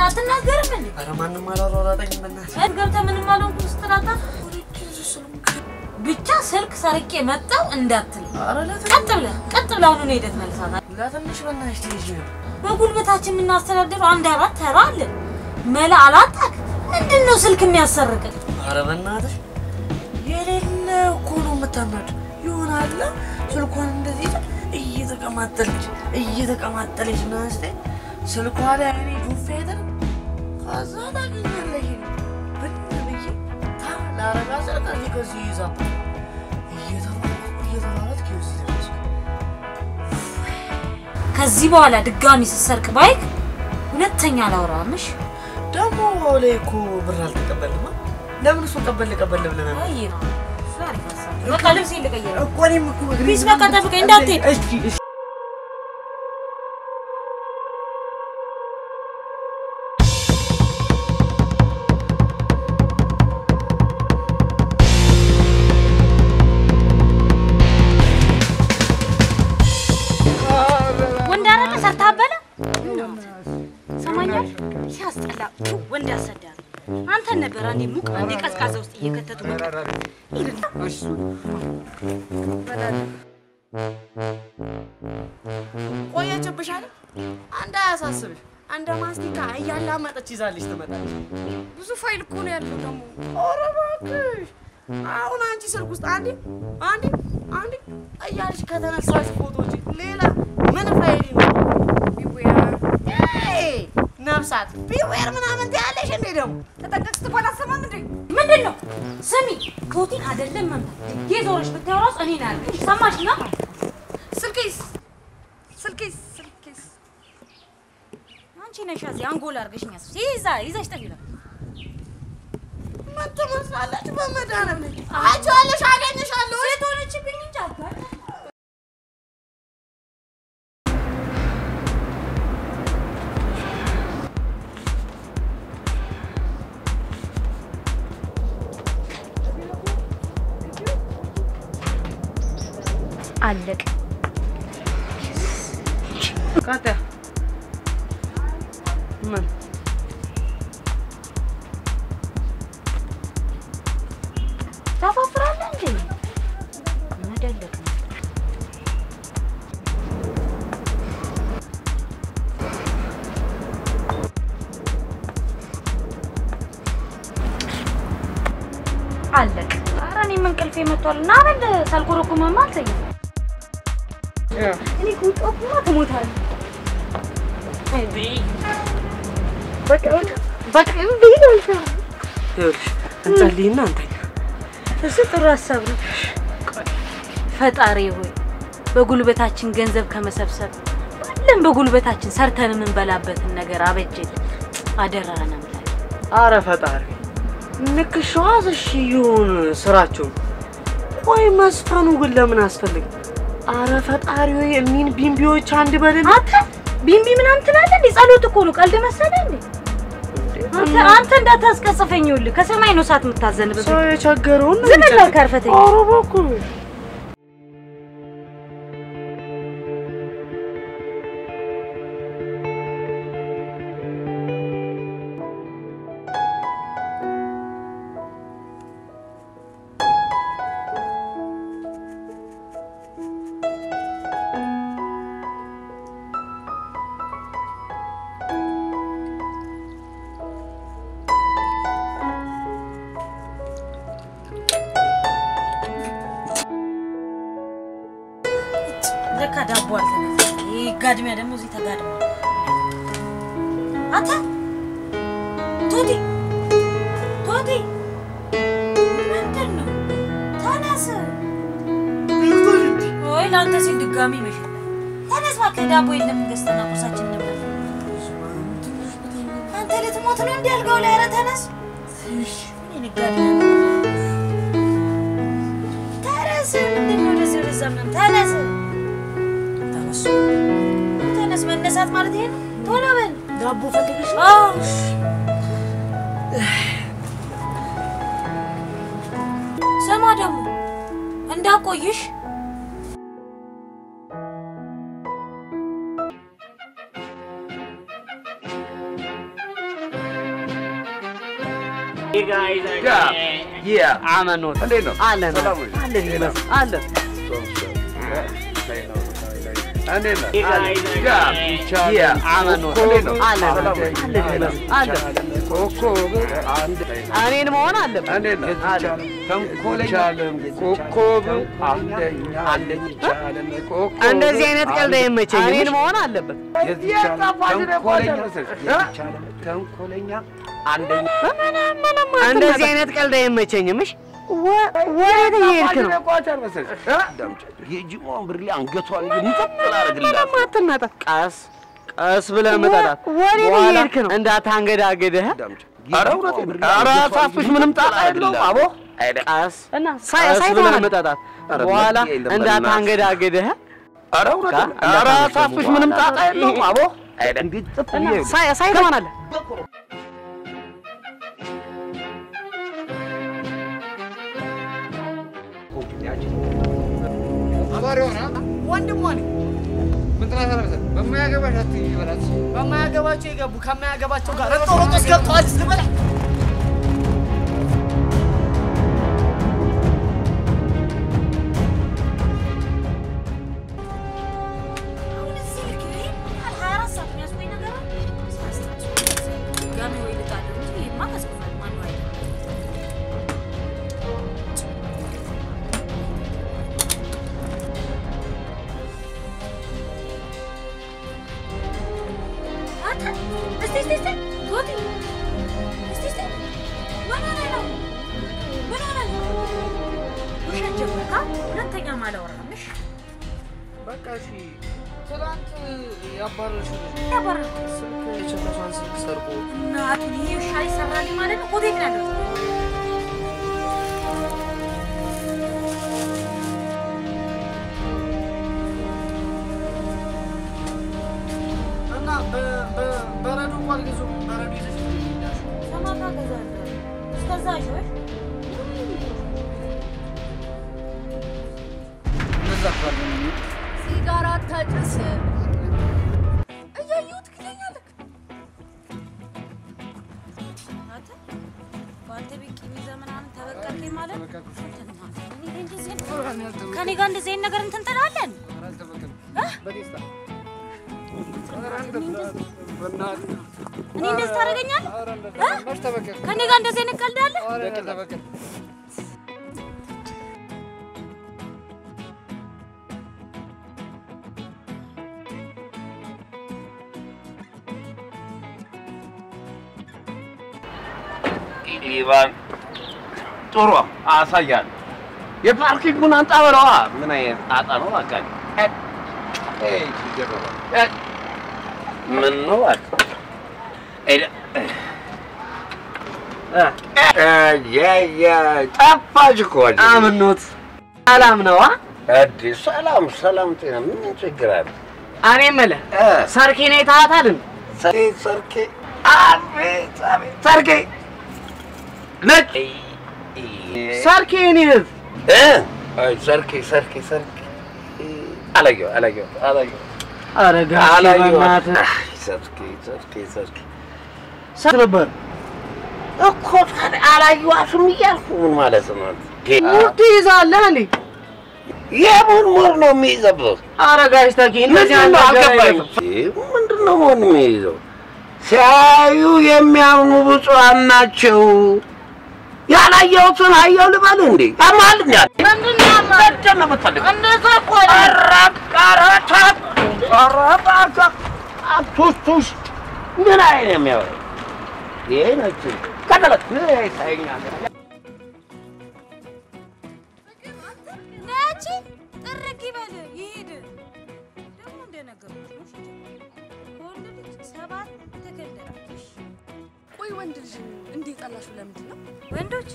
አትናገርም እንዴ? ኧረ ማንም አላሯሯጠኝም በእናትህ። እድ ገብተህ ምንም አልሆንኩም ስትላታ ብቻ ስልክ ሰርቄ መጣው እንዳትል። ኧረ ለትንሽ ቀጥ ብለህ ቀጥ ብለህ አሁኑኑ ሄደህ ትመልሳታለህ። ለትንሽ በእናትሽ ትይዥ ነው። በጉልበታችን የምናስተዳድረው አንድ አራት ተራ አለን። መላ አላጣክ ምንድን ነው ስልክ የሚያሰርቅን? ኧረ በእናትሽ የሌለ እኮ ነው የምታናድ ይሆናል። ስልኳን እንደዚህ እየተቀማጠለች እየተቀማጠለች ና ስ ስልኳ ላይ አይኔ ጁፌ አይደል ከዛ ታገኛለሽ ብን ብዬ ታ ላረጋ ስል ከዚህ ከዚህ ይዛ እየተሯሯጥኩ እየተሯሯጥኩ ይኸው ደረስኩ። ከዚህ በኋላ ድጋሚ ስትሰርቅ ባይክ ሁለተኛ አላወራምሽ። ደግሞ ላይ እኮ ብር አልተቀበልማ። ለምን እሱ ቀበል ቀበል ብለናል? አይ ነው እሱ አሪፍ ሀሳብ ነው። በቃ ልብሴን ልቀይር። እኮ እኔም እኮ እግሬ ቢስ በቃ ጠብቀኝ እንዳትሄድ። እሺ እሺ ወንድ አይደለ ሰርተህ አበላ ሰማኛል። ሲያስጠላ ቱ ወንድ ያሰዳል። አንተን ነበር አንዴ ሙቅ አንዴ ቀዝቃዛ ውስጥ እየከተቱ መቅረት። ቆየችብሽ አይደል? አንድ አያሳስብሽ። አንድ ማስቲካ እያላመጠች ይዛልሽ ትመጣለች። ብዙ ፋይል እኮ ነው ያለው ደግሞ። ኧረ እባክሽ አሁን አንቺ ስልክ ውስጥ አንዴ አንዴ አንዴ እያልሽ ከተነሳሽ ፎቶ ውጪ ሌላ ምን ፋይል ይኖራል? ቢዌር ኤይ ነፍሳት ቢዌር ምናምን ትያለሽ እንዴ ደግሞ ተጠንቀቅ ስትባል አሰማም እንዴ? ምንድን ነው? ስሚ ቶቲን አይደለም መምታት የዞረሽ ብታየው ራሱ እኔ ነው ያልኩሽ። ሰማሽ ና ስልኬስ ስልኬስ ስልኬስ አንቺ ነሽ እዚህ አንጎል አድርገሽኝ ያስብሽ ይዛ ይዛሽ ጠፊ ነው ምን ትመስላለች? በመድኃኒዓለም አይቼዋለሽ፣ አገኘሻለሁ። ሴት ሆነችብኝ እንጂ አልኳት። አለቅ ቀጥያ ምን ታፋፍራለህ እንዴ? መደለቅ ነው። አለቅ። ኧረ እኔም እንቅልፌ መጥቷል እና በል ሳልኮረኩምማ አልተኛም። እኔ ከወጣሁማ ትሞታለህ። በቃ በቃ እምቢ ነው አልኩህ። ይኸውልሽ እንጸልይና እንተኛ። እሱ ጥሩ ሀሳብ ነው። ፈጣሪ ሆይ በጉልበታችን ገንዘብ ከመሰብሰብ ባለን በጉልበታችን ሰርተን የምንበላበትን ነገር አበጀልን። አደራህን አምላክ። አረ ፈጣሪ ንክሻዋዝ እሺ ይሁን ስራቸው። ቆይ መስፈኑ ግን ለምን አስፈልግ? አረ ፈጣሪ ሆይ እኒን ቢምቢዎች አንድ በልል። አንተ ቢምቢ ምናምን ትላለህ እንዴ? ጸሎት እኮ ነው። ቀልድ መሰለህ እንዴ? አንተ አንተ እንዳታስቀጽፈኝ። ይኸውልህ ከሰማይ ነው እሳት የምታዘንብብህ። ሰው የቸገረውን ነው ዝም ብለህ የሚቸገረው። ከርፈተኝ። ኧረ በኩል ለካ ዳቦ አልተነፋም። ይሄ ጋድሚያ ደግሞ እዚህ ተጋድሟል። አንተ ቶቲ ቶቲ ምንድን ነው? ተነስ። ወይ ለአንተ ሲል ድጋሚ ይመሻል። ተነስ እባክህ፣ ዳቦ የለም ገዝተና ቁርሳችን እንብላ። አንተ ልትሞት ነው እንዲ አልጋው ላይ? ኧረ ተነስ። እኔ ጋድሚያ ነው። ተነስ። ምንድን ነው ወደዚህ ወደዛ ምናምን? ተነስ ተነስ ተነስ። መነሳት ማለት ይሄ ነው። ቶሎ በል። ዳቦ ፈልገሽ አዎ። ስማ ደግሞ እንዳቆይሽ አመኖት እንዴት ነው? አለን ሰላም ነው? አለን ይመስል አለን እንዴት ነህ? አመኖት እንዴት ነው? አለን ሰላም ነው? አለን ይመስል አለን እኔን መሆን አለበት እንዴት ነህ? አለን ተንኮለኛ ኮከብ አንደኛ አንደኛ ኮከብ እንደዚህ አይነት ቀልድ አይመቸኝም እኔን መሆን አለበት ተንኮለኛ ተንኮለኛ አንደኛ እንደዚህ አይነት ቀልድ አይመቸኝም እሺ ወ- ወዴት እየሄድክ ነው የጂሞ ብርሌ አንገቷን እንጠጥል አደርግላት አትናጣ ቀስ ቀስ ብለህ መጠጣት ወዴት በኋላ እየሄድክ ነው እንዳታንገዳግድህ ኧረ እውነቴን ነው። ኧረ አሳፍሽ ምንም ጣጣ የለውም አቦ ቀስ እና ቀስ ብለህ መጠጣት በኋላ እንዳታንገዳግድህ ኧረ እውነቴን ነው። ኧረ አሳፍሽ ምንም ጣጣ የለውም አቦ እንዴት ጥፍ እና ብዬ ሳይ ሳይ ትሆናለህ ወንድሟ ነኝ። በማያገባቸው የገቡ ከማያገባቸው ጋር ጦሮጦስ ገብተዋል ስበላ አሁን እዚህ ልክ ነው። ይሄን ያህል 24 ሰዓት የሚያስቆይ ነገር አለ? ድጋሜ ወይ ልጣለው እንጂ ይሄማ ቀዝቅዟል። ማነው አይደለም? አንተ እስቲ እስቲ እስቲ ጎቲ እስቲ እስቲ ምን ሆነህ ነው? ምን ሆነህ ነው? ውሸት ጀመርክ? ሁለተኛ አላወራም። እሺ በቃ እሺ። ትናንት ያባረርሽው ልጅ ያባረርኩት ስልክ የቸረሷን ስልክ ሰርቆ እናቱን ይሄ ውሻ ይሰራልኝ ማለት ነው። ኮቴት ነው ያለው። እና በ- በ- በረዶ እኮ አልገዙም። በረዶ ይዘሽ ነው የሄዳሽው። ሰማታ ገዛለሁ። እስከዛ ሾሽ እነዛ እኮ አይደለም። ሲጋራ አታጭስ። እያየሁ ትክለኛለህ። አንተ በአንተ ቤት ቂም ይዘህ ምናምን ተበቀልከኝ ማለት ነው። እኔ እንደዚህ አይነት- ከኔ ጋር እንደዚህ አይነት ነገር እንትን ትላለህ? በደስታ እኔ እንደዚህ ታደርገኛለህ? እ? ከኔ ጋር እንደዚህ አይነት ቀልድ አለ? ኢቫን ጥሩ አሳያለሁ። የፓርኪንጉን አንጣ በለዋ። ምን አይነት ጣጣ ነው? በቃ ምን ነው እባክህ? ሄደ- የ- የ- ጠፋች እኮ እዚህ። አምኖት ሰላም ነዋ አዲስ ሰላም ሰላም ጤና ምን ችግር አለ? እኔ የምልህ እ፣ ሰርኬን አይተሃታል እንዴ? ሰርኬ ሰርኬ አቤት አቤት ሰርኬ ነጭ ሰርኬ የኔ እህት እ፣ አይ ሰርኬ ሰርኬ ሰርኬ አላየሁ አላየሁ አላየሁ ኧረ ጋሼ አላየሁ በእናትህ አይ፣ ሰርኬ ሰርኬ ሰርኬ ሰት ነበር እኮ ታዲያ አላየኋትም እያልኩ ምን ማለት ነው? ሙድ ትይዛለህ እንዴ? የምን ሙር ነው የሚይዘብህ? ኧረ ጋሽ ተኪ እንደዚህ ምንድን ነው አይነት ነገር አልገባኝም። አይደለም። ምንድን ነው መሆን የሚይዘው? ሲያዩ የሚያምኑ ብፁዓን ናቸው። ያላየሁትን አየሁ ልበል እንዴ? ያማል እንዴ? ምንድን ነው ምንድን ነው የምትፈልገው? እንደዛ እኮ ኧረ ኧረ ተው! ኧረ እባክህ! ቱሽ ቱሽ! ምን አይነት የሚያወራው ይሄ ነች ቀጠለት ይታየኛል ነቺ ጥርግ ይበል ይሂድ። ደግሞ እንደነገርኩሽ ነው። ሽጀ ከወንድ ልጅ ሰባት ትክልላለሽ። ቆይ ወንድ ልጅ እንዴት ጠላሹ? ለምንድን ነው ወንዶች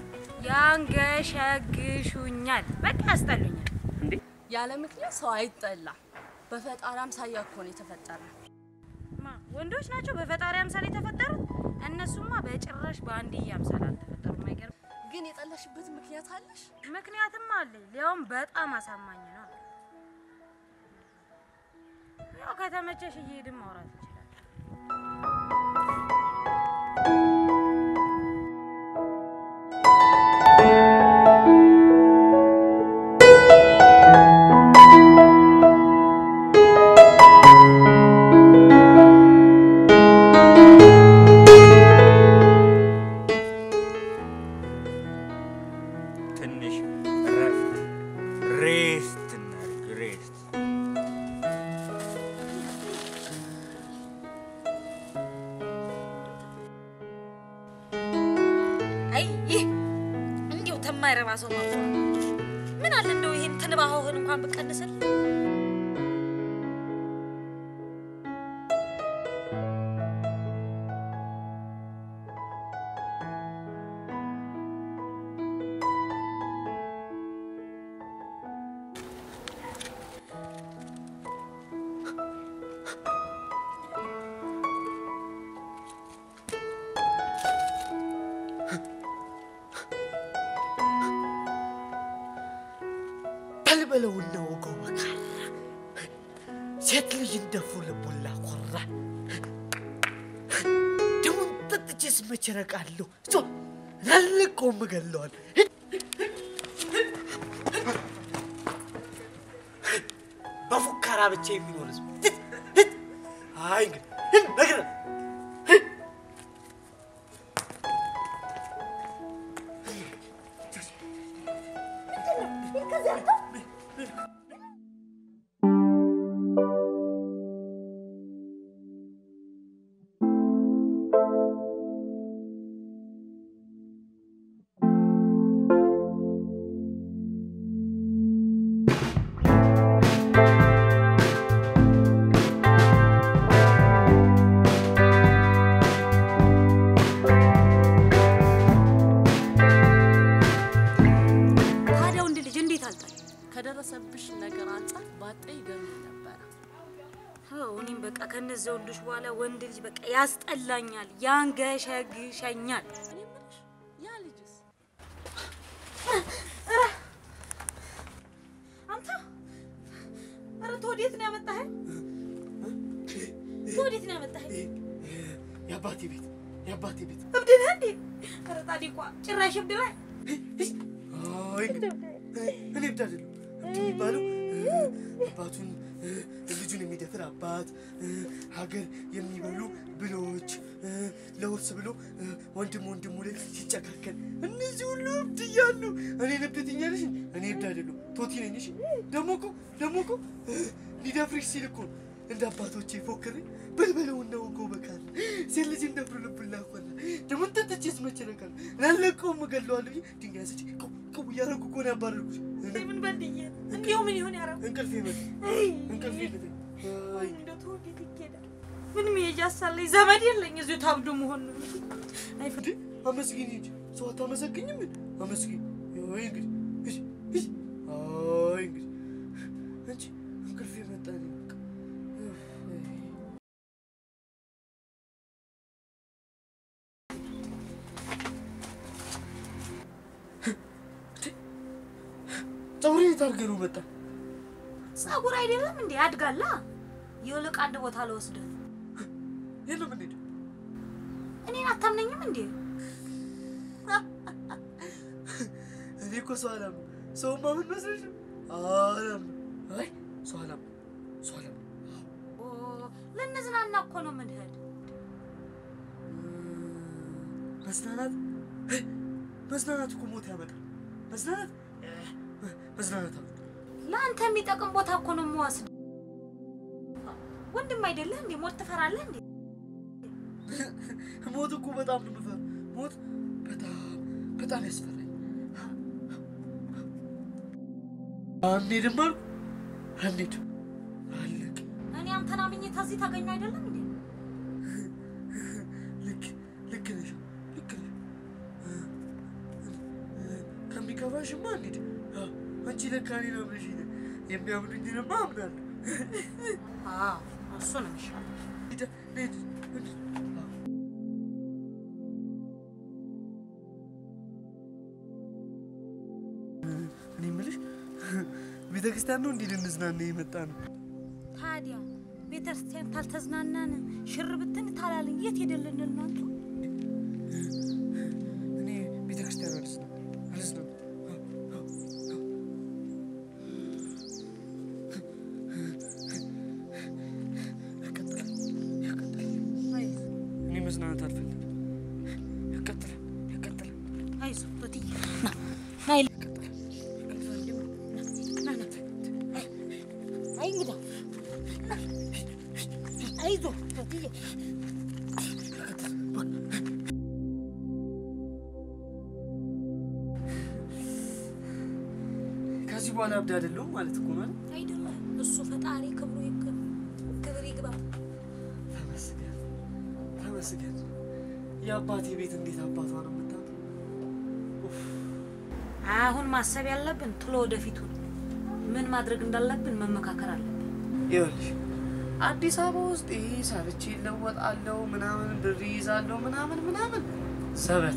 ያንገሸግሹኛል፣ በቃ ያስጠሉኛል። ያለ ምክንያት ሰው አይጠላም። በፈጣሪ አምሳያ እኮ ነው የተፈጠረ። ማ ወንዶች ናቸው በፈጣሪ አምሳል የተፈጠሩት? እነሱማ በጭራሽ በአንድዬ አምሳል አልተፈጠሩም። አይገርም? ግን የጠላሽበት ምክንያት አለሽ? ምክንያትም አለኝ፣ ሊያውም በጣም አሳማኝ ነው። ያው ከተመቸሽ እየሄድን ማውራት እንችላለን። ሬስት እናድርግ ሬስት አይ ይህ እንዲሁ ተማይረባ ሰው መጥቶ ምን አለ እንደው ይሄን ትንባሆህን እንኳን ብቀንስል በልበለውና ወገው መካራ ሴት ልጅ እንደፉ ልቡላ ኮራ ደሙን ጠጥቼስ መቼ እረቃለሁ? እሷ ላለቀውም እገለዋል። በፉከራ ብቻ የሚኖር ህዝብ አይ እንግዲህ ነገር ታዲያ ወንድ ልጅ እንዴት አልጣል? ከደረሰብሽ ነገር አንጻር ባጠ ይገርም ነበረ። አዎ እኔም በቃ ከነዚያ ወንዶች በኋላ ወንድ ልጅ በቃ ያስጠላኛል፣ ያንገሸግሸኛል። እኔ የምልሽ ያ ልጅስ አንተ ኧረ ተወዴት ነው ያመጣኸኝ? ተወዴት ነው ያመጣኸኝ? የአባቴ ቤት የአባቴ ቤት እብድ ነህ እንዴ? ኧረ ጻድቋ ጭራሽ እብድ ነህ። አይ እንግዲህ እኔ ብቻ አይደለም እብድ የሚባለው አባቱን ልጁን የሚደፍር አባት፣ ሀገር የሚበሉ ብሎች፣ ለውርስ ብሎ ወንድም ወንድሙ ላይ ሲጨካከል እነዚህ ሁሉ እብድ እያሉ እኔን እብድ ትኛለሽ? እኔ እብድ አይደለሁ ቶቲ ነኝ። እሺ ደግሞ እኮ ደግሞ እኮ ሊደፍርሽ ሲል እኮ ነው እንደ አባቶቼ ፎክሬ በልበለውና ወገው በካል ሴት ልጅ እንደፍሩ ልብላ ኮና ደግሞ ጠጥቼስ መቼ ነቃል ላለቀውም እገለዋለሁ ብዬ ድንጋይ አንስቼ ቅው ቅው እያደረጉ እኮ ነው ያባረርኩሽ። ምን በድዬ እንዲሁ ምን ይሆን ያረው እንቅልፍ ይመጣ እንቅልፍ ይመጣ አይ እንደው ተወዴት ይኬዳል? ምን መሄጃ ሳለኝ ዘመድ የለኝ እዚሁ ታብዶ መሆን ነው። አይ እንዴ አመስግኝ እንጂ ሰው አታመሰግኝም? አመስግኝ። ወይ እንግዲህ እሺ እሺ አይ እንግዲህ አንቺ እንቅልፍ የመጣ ነው በቃ ፀጉሬ የት አድርገህ ነው መጣ? ጸጉር አይደለም እንዴ ያድጋላ። ይልቅ አንድ ቦታ ልወስድህ። የለም እንዴ እኔን አታምነኝም እንዴ? እኔ እኮ ሰው አላምንም። ሰው ማመን መስለሽ ነው? አላምንም። አይ ሰው አላምንም። ሰው አላምንም። ኦ ልንዝናና እኮ ነው የምንሄድ። መዝናናት መዝናናት እኮ ሞት ያመጣል። መዝናናት መዝናናት አሉ ለአንተ የሚጠቅም ቦታ እኮ ነው የምወስድ። ወንድም አይደለህ እንዴ? ሞት ትፈራለህ እንዴ? ሞት እኮ በጣም ነው የምፈራው። ሞት በጣም በጣም ያስፈራኝ። አንሄድም አልኩ አንሄድም አለቅ እኔ አንተን አምኜ ተዚህ ታገኙ አይደለም እንዴ? ልክ ልክ ነሽ ልክ ነሽ። ከሚከፋሽማ እንሂድ። አዎ፣ አንቺ ለካ እኔን አምነሽኝ ነው። የሚያምኑኝንማ አምናለሁ። አዎ እሱ ነው የሚሻለው። ሂድ፣ እንሂድ፣ እንሂድ። አዎ። እኔ የምልሽ ቤተ ክርስቲያን ነው እንዲህ ልንዝናና የመጣ ነው። ታዲያ ቤተክርስቲያን ታልተዝናናን ሽር ብትን ታላልን የት ሄደልን እናንተ? እኔ ቤተ ክርስቲያን አልስነው አልስነው እኔ መዝናናት አልፈልግም። ያቃጥላል፣ ያቃጥላል። አይዞህ ቶትዬ ና ና ይል- ና ና እንግዳ አይዞህ ተትዬ ከዚህ በኋላ እብድ አይደለሁም ማለት እኮ ነው አይደል? አይደለም እሱ ፈጣሪ ክብሩ ይግ- ክብር ይግባ። ተመስገን ተመስገን። የአባቴ ቤት እንዴት አባቷ ነው የምታውቀው? አሁን ማሰብ ያለብን ትሎ ወደፊቱ ምን ማድረግ እንዳለብን መመካከር አለብን። ይኸውልሽ አዲስ አበባ ውስጥ ይሄ ሰርቼ እለወጣለሁ ምናምን ብር ይይዛለሁ ምናምን ምናምን ዘበት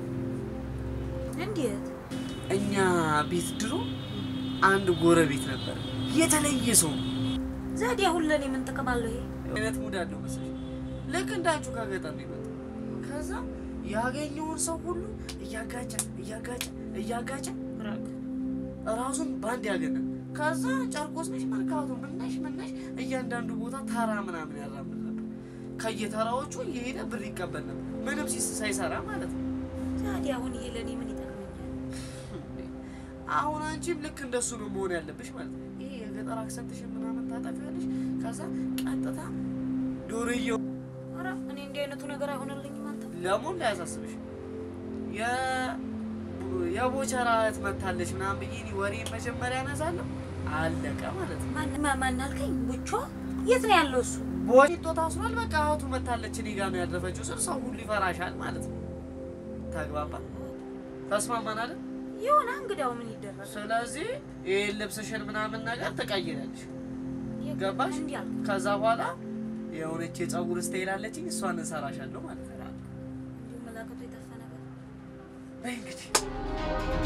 እንዴት እኛ ቤት ድሮ አንድ ጎረቤት ነበር፣ የተለየ ሰው ነው። ዘዴ አሁን ለእኔ ምን ጥቅም አለው ይሄ? አይነት ሙድ አለው መሰለኝ። ልክ እንዳንቹ ከገጠር ነው የመጣው። ከዛ ያገኘውን ሰው ሁሉ እያጋጨ እያጋጨ እያጋጨ ራሱን ባንድ ያገናል። ከዛ ጨርቆስ ነሽ መርካቶ ምነሽ ምነሽ እያንዳንዱ ቦታ ተራ ምናምን ያራምድ ነበር። ከየተራዎቹ እየሄደ ብር ይቀበል ነበር፣ ምንም ሲስ- ሳይሰራ ማለት ነው። ዘዴ አሁን ይሄ ለእኔ ምን ይጠቅመኛል? አሁን አንቺም ልክ እንደሱ ነው መሆን ያለብሽ ማለት ነው። ይሄ የገጠር አክሰንትሽን ምናምን ታጠፊያለሽ። ከዛ ቀጥታ ዶርየው ኧረ እኔ እንዲህ አይነቱ ነገር አይሆንልኝም። አንተ ለሞን ላያሳስብሽ የ- የቦቸራ እህት መታለች ምናምን ብዬ እኔ ወሬ መጀመሪያ ያነሳለሁ። አለቀ ማለት ነው። ማን ማ- ማን አልከኝ? ቡቾ የት ነው ያለው እሱ? ቦጭቶ ታስሯል። በቃ እህቱ መታለች እኔ ጋር ነው ያረፈችው ስል ሰው ሁሉ ይፈራሻል ማለት ነው። ተግባባ? ተስማማን አይደል? የሆነ እንግዳው ምን ይደረጋል? ስለዚህ ይህን ልብስሽን ምናምን ነገር ትቀይራለሽ። ገባሽ? እንዲህ አልክ። ከዛ በኋላ የሆነች የፀጉር ስታይል አለችኝ እሷን እንሰራሻለሁ ማለት ነው። እንዲሁ መላከቱ የጠፋ ነገር በይ እንግዲህ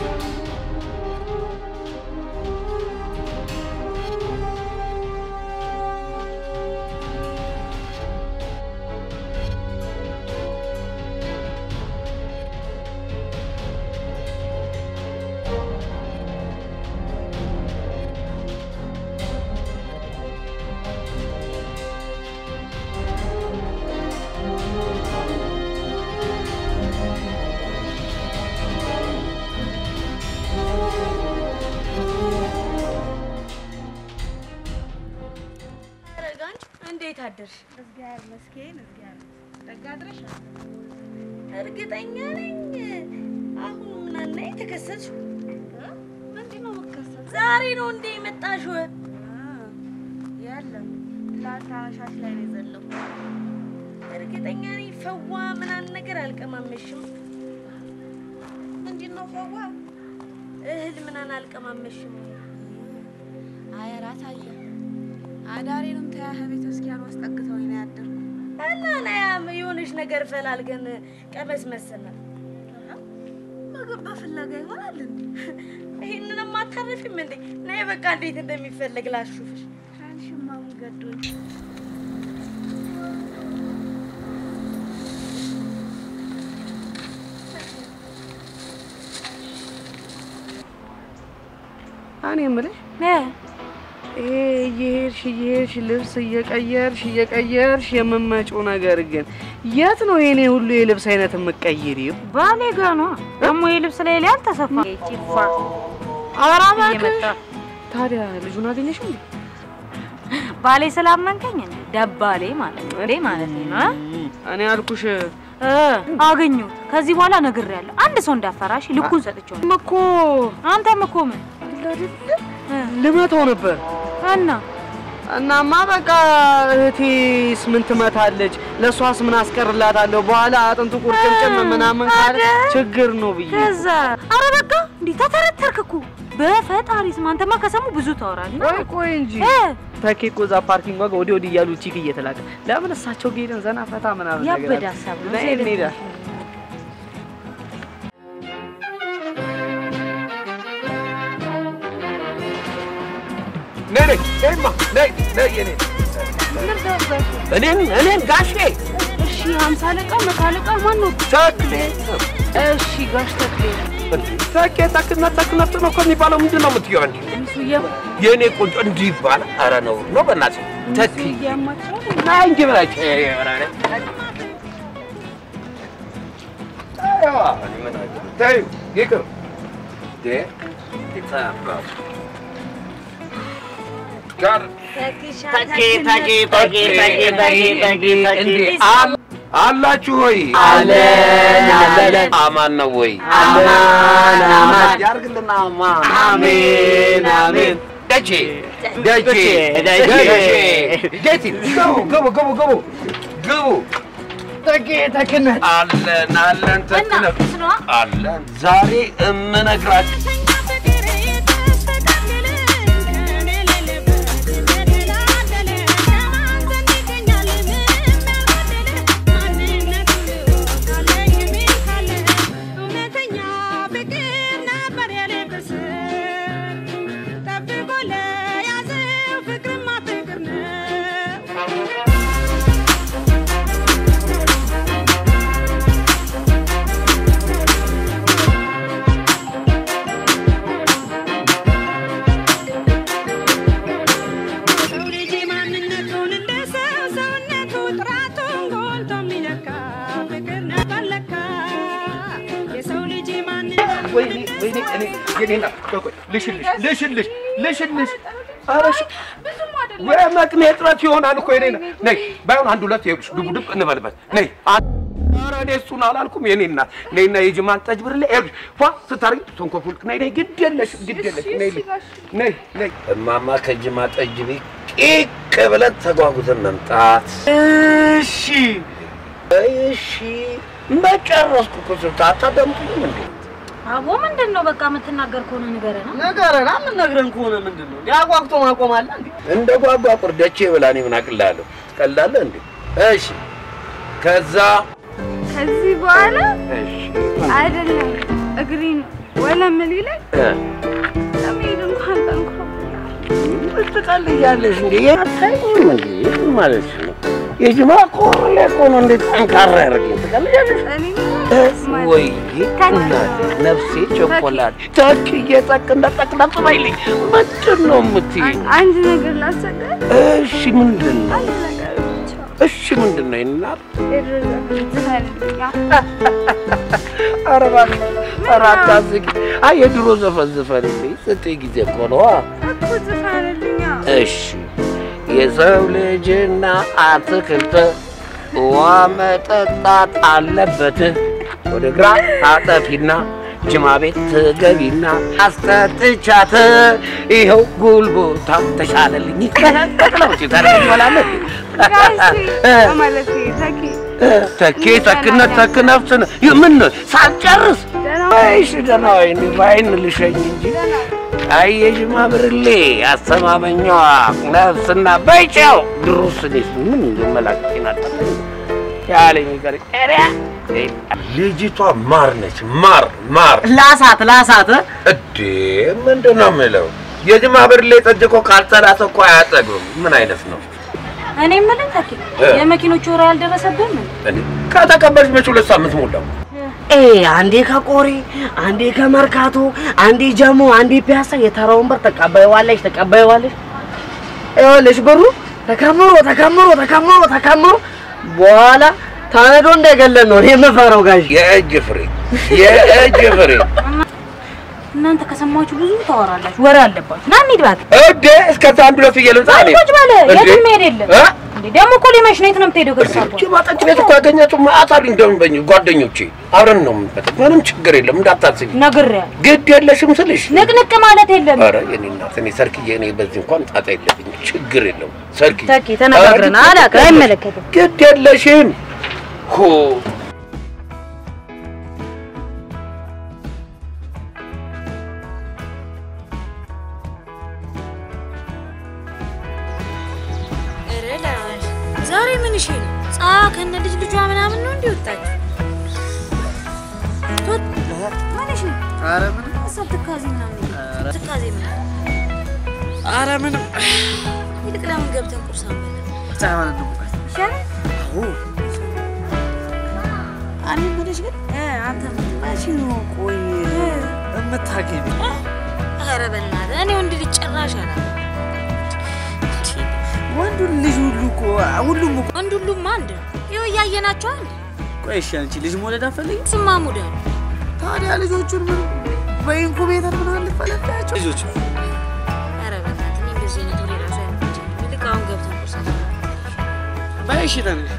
ረጋንች እንዴት አደርሽ? እግዚአብሔር ይመስገን። እግዚአብሔር ደጋ አድረሻል። እርግጠኛ ነኝ አሁን ምናና የተከሰትሽ ምንድን ነው የምትከሰተው? ዛሬ ነው እንዴ የመጣሽው? የለም ትላንት አሻሽ ላይ ነው የዘለው። እርግጠኛ ነኝ ፈዋ ምናን ነገር አልቀማመሽም። ምንድን ነው ፈዋ? እህል ምናን አልቀማመሽም። አይ እራት አለ አዳሬንም ተያህ ቤተ ክርስቲያን አስጠግተውኝ ነው ያደርኩ። እና ናያ የሆነች ነገር ፈላልገን ቀመስ መሰናል። ምግብ በፍለጋ ይሆናል እንዴ? ይህንንም አታረፊም እንዴ? ናይ በቃ እንዴት እንደሚፈለግ ላሹፍሽ። አንቺማ ምን ገዶኝ? እኔ የምልሽ ይሄ እየሄድሽ እየሄድሽ ልብስ እየቀየርሽ እየቀየርሽ የምመጪው ነገር ግን የት ነው የኔ ሁሉ የልብስ አይነት የምቀይሪው? ባሌ ጋ ነው ደግሞ የልብስ ላይ ላይ አልተሰፋ ቺፋ ኧረ እየመጣ ታዲያ ልጁን አገኘሽው እንዴ? ባሌ ስላመንከኝ እንዴ ደባሌ ማለት ነው እንዴ ማለት ነው እ? እኔ አልኩሽ እ አገኘሁት። ከዚህ በኋላ ነግሬያለሁ። አንድ ሰው እንዳፈራሽ ልኩን ሰጥቼው ነው። እኮ አንተም እኮ ምን ልመታው ነበር እና እናማ በቃ እህቴስ ምን ትመታለች? ለእሷስ ምን አስቀርላታለሁ? በኋላ አጥንቱ ቁርጭምጭም ምናምን ካለ ችግር ነው ብዬ ከዛ አረ በቃ እንዲህ ተተረተርክ እኮ በፈጣሪ ስም። አንተማ ከሰሙ ብዙ ታወራለህ። ቆይ ቆይ እንጂ እ ተኬ እኮ እዛ ፓርኪንግ ዋጋ ወዲህ ወዲህ እያሉ ቺክ እየተላከ ለምን እሳቸው ጋር ሄደን ዘና ፈታ ምናምን ነገር ያበደ አለ? ሀሳብ ነው። ነይ ዘይት እንሂዳ። ነይ ነይ ነይማ ነይ ነይ የኔ እኔን እኔን ጋሼ እሺ፣ ሀምሳ አለቃ መቶ አለቃ ማን ነው? ተክሌ እሺ ጋሽ ተክሌ ተኬ ተክነት ተክነት ነው እኮ የሚባለው ምንድን ነው የምትይው አንቺ? የእኔ ቆንጆ እንዲህ ይባላል? ኧረ ነው ነው በእናትህ ተኪ ና እንጂ ብላች ተይው ይቅር እንዴ ይጠናባቱ ጋር ተኪ ተኪ ተኪ ተኪ ተኪ ተኪ እንዴ ተኪ አል- አላችሁ ሆይ? አለን አለን አማን ነው ወይ? አማን አማን ያርግልና አማን። አሜን አሜን ደጄ ደጄ ደጄ ጌቲ ግቡ ግቡ ግቡ ግቡ ግቡ ተኪ ተኪነት አለን አለን እና ተክለ ስነዋ አለን ዛሬ እምነግራችሁ ወይኔ ወይኔ እኔ የኔና ቆይ ልሽልሽ ልሽልሽ ልሽልሽ ኧረ እሺ ወይ መቅኔ እጥረት ይሆናል እኮ የኔና ነይ ባይሆን አንድ ሁለት ይኸውልሽ ድቡድብ እንበልበት ነይ አ- ኧረ እኔ እሱን አላልኩም የኔ እናት ነይና የጅማን ጠጅ ብርሌ ይኸውልሽ ፏ ስታረጊ ተንኮፉልክ ነይ ነይ ግድ የለሽም ግድ የለሽም ነይ ነይ ነይ እማማ ከጅማ ጠጅ ቤት ቂቅ ብለን ተጓጉዘን መምጣት እሺ እሺ መጨረስኩ እኮ ስልታ አታዳምጡኝም እንዴ አቦ ምንድን ነው በቃ የምትናገር ከሆነ ንገረና ነገረና ምን ነግረን ከሆነ ምንድን ነው ያጓግቶ ማቆም አለ እንዴ እንደ ጓጓ ቁርደቼ ብላ እኔ ምን አቅላለሁ? ትቀላለህ እንዴ? እሺ ከዛ ከዚህ በኋላ እሺ አይደለም እግሬን ወለም ሊለኝ እ ለመሄድ እንኳን ጠንክሮ ትቀልያለሽ እንዴ? አታይም እንዴ? ምን ማለት ነው? የጅማ ቆርሌ እኮ ነው እንዴ ጠንካራ ያደርገኝ። ትቀልያለሽ እኔ ወይ እናቴ ነፍሴ ቸኮላት ተክዬ ጠቅ እንደጠቅ ነጥበይልኝ ምንድን ነው የምትይኝ? አንድ ነገር ላስቸግር። እሺ ምንድን ነው? አንድ ነገር ብቻ እሺ ምንድን ነው ይናት የድሮ ዝፈልግኛ ኧረ እባክህ ኧረ አታስቂ። አይ የድሮ ዘፈን ዝፈንልኝ ስትይ ጊዜ እኮ ነዋ። እኮ ዝፈልግኛ እሺ የሰው ልጅና አትክልት ውሃ መጠጣት አለበት። ወደ ግራ ታጠፊና ጅማ ቤት ትገቢና አስጠጥቻት ይኸው ጉልቦታ ተሻለልኝ። ጠቅለውጭ ታደርጊዋላለህ ማለት ተኪ ተኬ ተክነት ተክ ነፍስ ነው። ምን ሳልጨርስ እሺ ደህና ወይኔ በዓይን ልሸኝ እንጂ አይ የጅማ ብርሌ አስተማመኛዋ ነፍስና በይጫው ድሮስ እኔስ ምን እንደመላክቴን አጣለኝ ያለኝ ይቀር ኤሪያ ልጅቷ ማር ነች። ማር ማር ላሳት ላሳት እዴ ምንድን ነው የምለው? የጅማ ብርሌ ጠጅ እኮ ካልጠላት እኮ አያጠግብም። ምን አይነት ነው? እኔ የምልህ ተኪ እ። የመኪኖቹ ወሬ አልደረሰብህም እንዴ? እንዴ ከተቀበልሽ መች ሁለት ሳምንት ሞላው። ኤ አንዴ ከቆሬ አንዴ ከመርካቶ አንዴ ጀሞ አንዴ ፒያሳ የተራ ወንበር ተቀባይዋለሽ ተቀባይዋለሽ ይኸውልሽ ብሩ ተከምሮ ተከምሮ ተከምሮ ተከምሮ በኋላ ተነዶ እንደገለን ነው እኔ የምፈራው ጋሽ የእጅ ፍሬ የእጅ ፍሬ እናንተ ከሰማችሁ ብዙ ታወራላችሁ፣ ወሬ አለባችሁ። ና እንሂድ እባክህ። እዴ እስከዛ አንድ ሁለት እየልምጣ እኔ ቁጭ በል፣ እንዴ? የትም መሄድ የለም። እ? እንዴ ደግሞ እኮ ሊመሽ ነው። የት ነው የምትሄደው? ከሳባ ጅማ ጠጅ ቤት እኮ ያገኛቸው መዓት አሉኝ። እንደውም ጓደኞቼ አብረን ነው የምንጠጣው። ምንም ችግር የለም እንዳታስቢ። ነግሬሃለሁ። ግድ የለሽም ስልሽ ንቅንቅ ማለት የለም። ኧረ የኔ እናት እኔ ሰርክዬ እኔ በዚህ እንኳን ጣጣ የለብኝም። ችግር የለውም ሰርክዬ። ተኪ ተነጋግረን ኧረ አላውቅም፣ አይመለከትም። ግድ የለሽም ሆ ዛሬ ምን እሺ ነው? ጻ ከነ ልጅ ልጇ ምናምን ነው እንዲህ ወጣችሁ? ቶት ማለሽ ነው? ኧረ ምንም ሀሳብ ትካዜ ምናምን ትካዜ ምናምን ኧረ ምንም ይልቅ ለምን ገብተን ቁርስ አንበላ? ሳይሆን እንሙቀት ይሻላል። እኔ የምልሽ ግን እ አንተ መቼ ነው ቆይ የምታገቢ? ኧረ በእናትህ እኔ ወንድ ልጅ ጭራሽ አላውቅም። ወንዱን ልጅ ሁሉ እኮ ሁሉም እኮ ወንድ ሁሉም አንድ ነው። ይኸው እያየናቸው አንድ ቆይ እሺ፣ አንቺ ልጅ መውለድ አትፈልጊም? እሱማ ሙዳ ነው። ታዲያ ልጆቹን ምን በኢንኩቤተር ምናምን ልትፈለፍያቸው ልጆች ኧረ በእናትህ እኔ እንደዚህ አይነት ወሬ እራሱ አይመ- እሺ ተነሽ።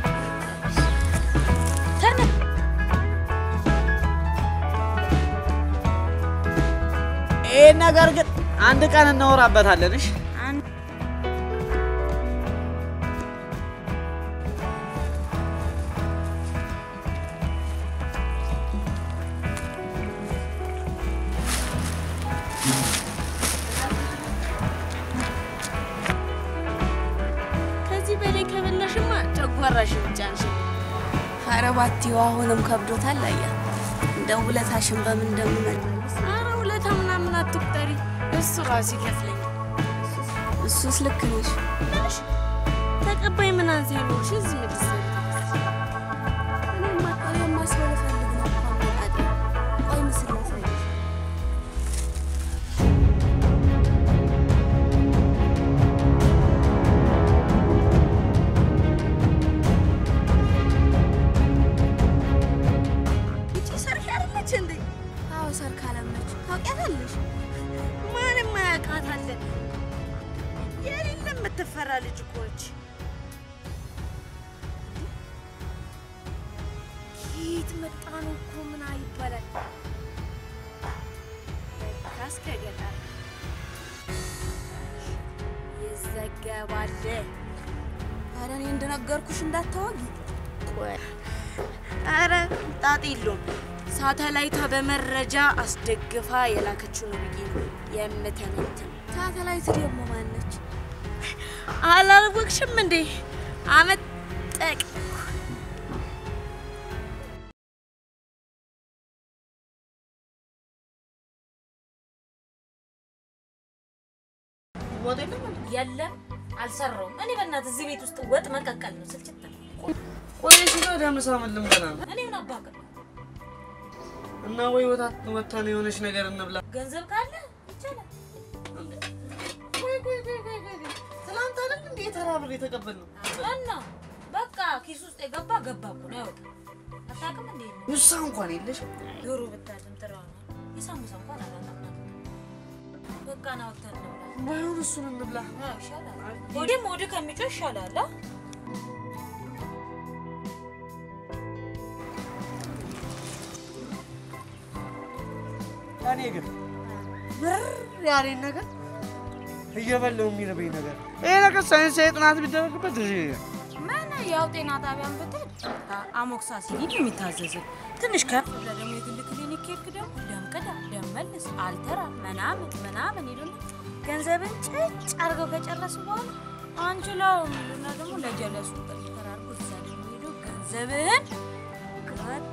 ይህን ነገር ግን አንድ ቀን እናወራበታለን። እሺ ከዚህ በላይ ከበላሽማ ጨጓራሽ ብቻ ነሽ። ኧረ ባቲው አሁንም ከብዶታል። አያ እንደ ውለታሽን በምን እንደምመልስ። ኧረ ውለታ ምናምን አትቁጠሪ፣ እሱ ራሱ ይከፍለኛል። እሱስ ልክ ነሽ። ምንሽ ተቀባይ ምን አንሳ ይኖርሽ እዚህ ምድር እኔማ እኔማ ሰው ልፈልግ ነው እኮ አመጣጤ። ቆይ ምስል ላሳይሽ። ይቺ ሰርክ አይደለች እንዴ? አዎ ሰርክ አለመች ታውቂያታለሽ? ማንም አያውቃታለን። የሌለ የምትፈራ ልጅ እኮ ነች። ከየት መጣ ነው እኮ ምን ይባላል? ለካስ ከገጠር ይዘገባል። ኧረ እኔ እንደነገርኩሽ እንዳታወጊ። ቆይ ኧረ ጣጥ የለውም። ሳተላይቷ በመረጃ አስደግፋ የላከችው ነው ብዬ ነው የምተነትን። ሳተላይት ደግሞ ማነች? አላወቅሽም እንዴ? አመጠቅ ወጥ የለም እንዴ? የለም አልሰራውም። እኔ በእናትህ እዚህ ቤት ውስጥ ወጥ መቀቀል ነው ስልችት ነው። ቆይ እሺ፣ ወደ ምሳ ምን ልንበላ ነው? እኔ ምን አባክህ እና ወይ ወታት ወታን የሆነች ነገር እንብላ። ገንዘብ ካለ ይቻላል። ቆይ ቆይ ቆይ ቆይ ቆይ ቆይ። ትናንት አይደል እንዴ የተራ ብር የተቀበልነው? እና በቃ ኪስ ውስጥ የገባ ገባ እኮ ነው ያወጣ አታውቅም እንዴ? ውሳ እንኳን የለሽም። ዶሮ ብታድም ጥራው ነው የሳሙሳ እንኳን አላጣም። በቃ ና ወጥተን እንብላ። ባይሆን እሱን እንብላ። አዎ ይሻላል። ሆዴም ሆድ ከሚጮህ ይሻላል። አ? እኔ ግን ምር ያለኝ ነገር እየበላው የሚርበኝ ነገር ይሄ ነገር ሳይንሳዊ ጥናት ቢደረግበት እሺ ምን ያው ጤና ጣቢያን ብትሄድ አሞክሳሲሊን የሚታዘዝን ትንሽ ከፍ ብለህ ደግሞ የግል ክሊኒክ ሄድክ ደግሞ ደም ቅዳ ደም መልስ አልተራ ምናምን ምናምን ይሉና ገንዘብን ጭጭ አድርገው ከጨረሱ በኋላ አንችለውም ይሉና ደግሞ ለጀለሱ ሪፈር አድርጎ እዛ ደግሞ ሄዶ ገንዘብህን ቀጥ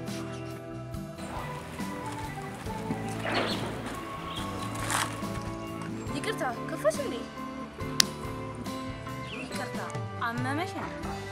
ይቅርታ ከፈሽ እንዴ? ይቅርታ አመመሽ ነው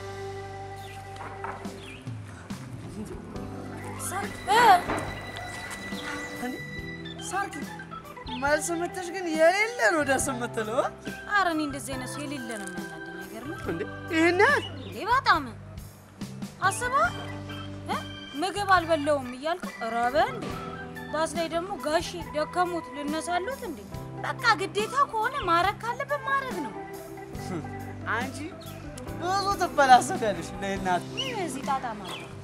ሳርኪ መልስ ምትሽ ግን የሌለ ነው ደስ የምትለው እ? ኧረ እኔ እንደዚህ አይነት ሰው የሌለ ነው የሚያናደኝ ነገር ነው እንዴ ይህን ያህል እንዴ በጣም አስባ እ? ምግብ አልበላውም እያልኩ ረበ እንዴ ባስ ላይ ደግሞ ጋሼ ደከሙት ልነሳሉት እንዴ በቃ ግዴታ ከሆነ ማረግ ካለብን ማድረግ ነው አንቺ ብዙ ትበላሰዳለሽ ለእናት ምን እዚህ ጣጣ ማለት ነው?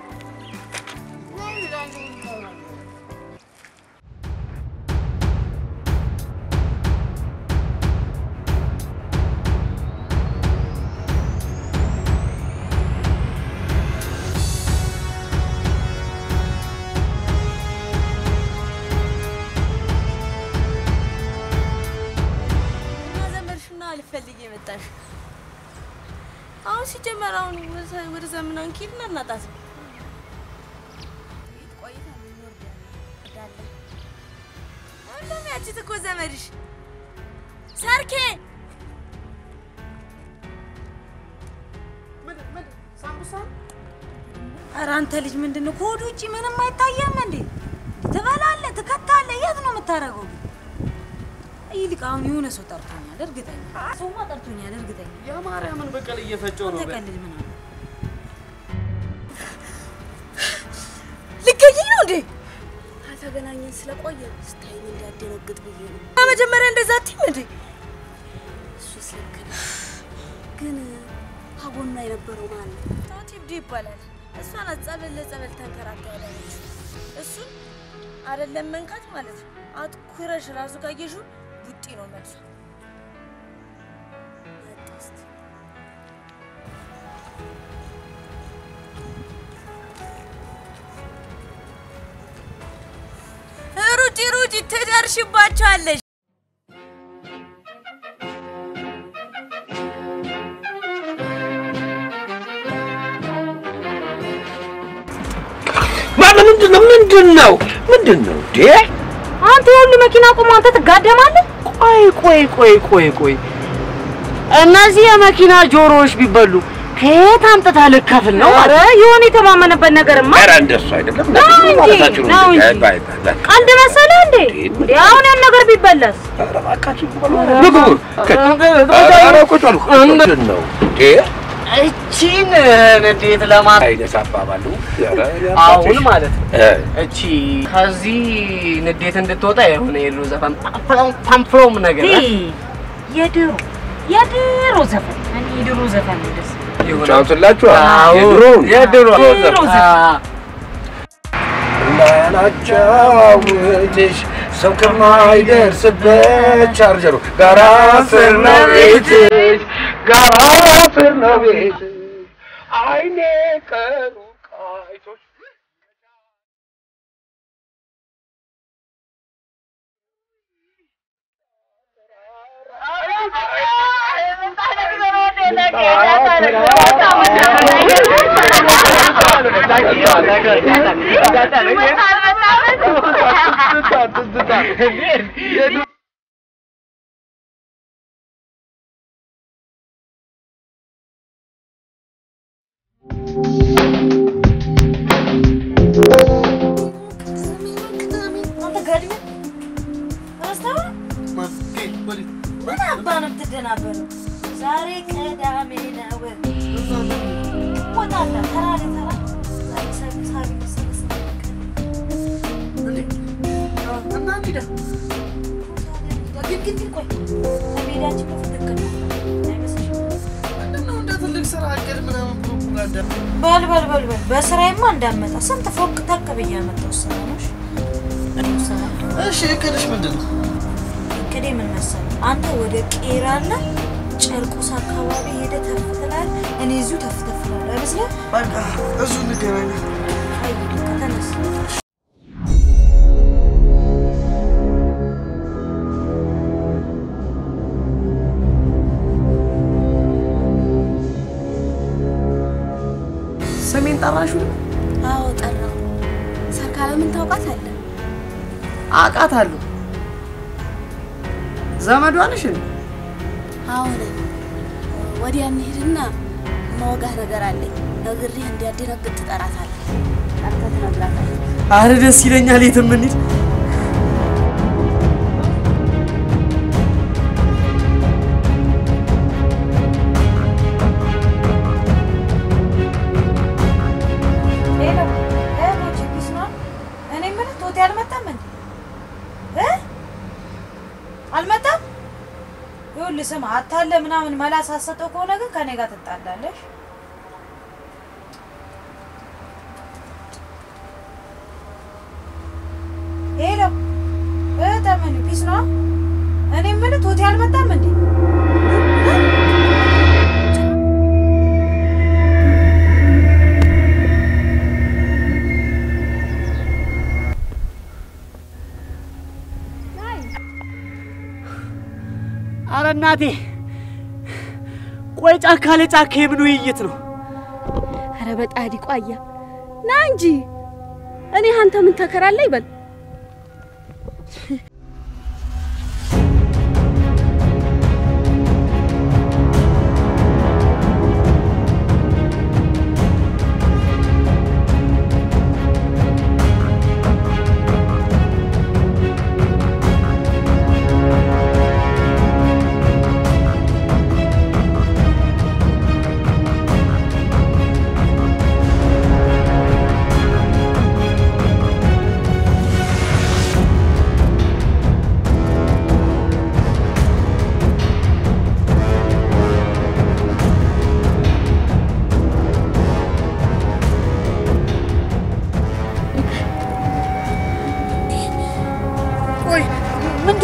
እና ዘመድሽና ልፈልግ የመጣሽ አሁን ሲጀመር አሁን ወደ- ወደ ዘመናዊ ኪድና እናጣት ነው። እንደውም ያቺ እኮ ዘመድሽ ሰርኬ ኧረ አንተ ልጅ ምንድን ነው ከሆድ ውጭ ምንም አይታየም እንዴ ትበላለህ ትከታለህ የት ነው የምታደርገው ይልቅ አሁን የሆነ ሰው ጠርቶኛል እርግጠኛ ሰውማ ጠርቶኛል እርግጠኛ የማርያምን በቀል እየፈጨው ነው በል። ተቀልድ ምናምን ልገኝ ነው እንዴ? ከተገናኘን ስለቆየ ስታይኝ እንዲያደነግጥ ብዬ ነው። መጀመሪያ እንደዛ አትይም እንዴ? እሱስ ልክ ነው፣ ግን ሀዋ ከጎኗ የነበረው ማን ነው? ተውት ይብዱ ይባላል። እሷ ናት ጸበል ለጸበል ተንከራታ ያዳነች። እሱን አይደለም መንካት ማለት ነው። አትኩረሽ ራሱ ካየሽው ቡጢ ነው መልሷ። መጣስት ሩጪ ሩጪ ትደርሽባቸዋለሽ። ማለት ምንድን ነው ምንድን ነው ምንድን ነው እንዴ? አንተ የሁሉ መኪና ቆሞ አንተ ትጋደማለህ? ቆይ ቆይ ቆይ ቆይ ቆይ እነዚህ የመኪና ጆሮዎች ቢበሉ ከየት አምጥተህ ልከፍል ነው? ኧረ የሆነ የተማመነበት ነገርማ ኧረ እንደሱ አይደለም ነው እንጂ፣ ማለታችሁ ነው ነው እንዴ? እንጂ። አይ፣ ባይ፣ ባይ፣ ባይ። ቀልድ መሰለህ እንዴ? እንዴ አሁን ያን ነገር ቢበላስ? ኧረ እባካችሁ ምግቡ ኧረ ቁጭ በሉ ምንድን ነው እንዴ? እቺን ንዴት ለማት አይነት አባባሉ ኧረ አሁን ማለት ነው እ፣ እቺ ከዚህ ንዴት እንድትወጣ የሆነ የድሮ ዘፈን ፓምፕሎም ነገር እ? የድሮ የድሮ ዘፈን እኔ የድሮ ዘፈን ነው ደስ የሆነ ጫውትላችሁ አዎ፣ የድሮውን የድሮ የድሮ አ፣ እንዳላጫውትሽ ሰው ከማይደርስበት ቻርጀሩ ጋራ ስር ነው ቤትሽ ጋራ ስር ነው ቤትሽ አይኔ ከሩቅ አይቶሽ አንተ ጋድሜ ረስተኸው ምን አባ ነው የምትደናበረው? ዛሬ ቅዳሜ ነው። ወጣላ ተራ ለተራ ዛሬ ሳቢ ሳቢ መሰለህ ግን ግን ግን ቆይ ከሜዳችን በፊት እቅድ አይመስልሽም? በል በል በል በል በስራዬማ እንዳመጣ ስንት ፎቅ ተክ ብዬ ያመጣው ስራ ነው። እሺ እቅድሽ ምንድን ነው? እቅዴ ምን መሰለህ? አንተ ወደ ቄራና ጨርቆስ አካባቢ ሄደህ ተፍ ትላለህ፣ እኔ እዚሁ ተፍ ተፍ እላለሁ። አይመስልህም? በቃ እዚሁ እንገናኛለን። አይ በቃ ተነስ። ሰሜን ጠራሹ አዎ ጠራው። ሰርካለምን ታውቃታለህ? አውቃታለሁ። ዘመዷ ነሽ እንዴ? አሁን ወዲያ እንሂድና ማወጋህ ነገር አለኝ። ነግሬህ እንዲያደነግጥ ትጠራታለህ። ጠርተህ ትነግራታለህ። አረ ደስ ይለኛል። የትም እንሂድ። ሄሎ እህቶቼ፣ ፒስ ነው። እኔ የምልህ ቶቴ አልመጣም እንዴ? እ አልመጣም? ይኸውልህ ስማ፣ አታለ ምናምን መላ ሳትሰጠው ከሆነ ግን ከኔ ጋር ትጣላለሽ። ሄሎ እህተምን ፒስ ነው። እኔ የምልህ ቶቴ አልመጣም እንዴ? አረ እናቴ ቆይ ጫካ ለጫካ የምን ውይይት ነው? ኧረ በጣዲ ቋያ ና እንጂ እኔ አንተ ምን ተከራለ ይበል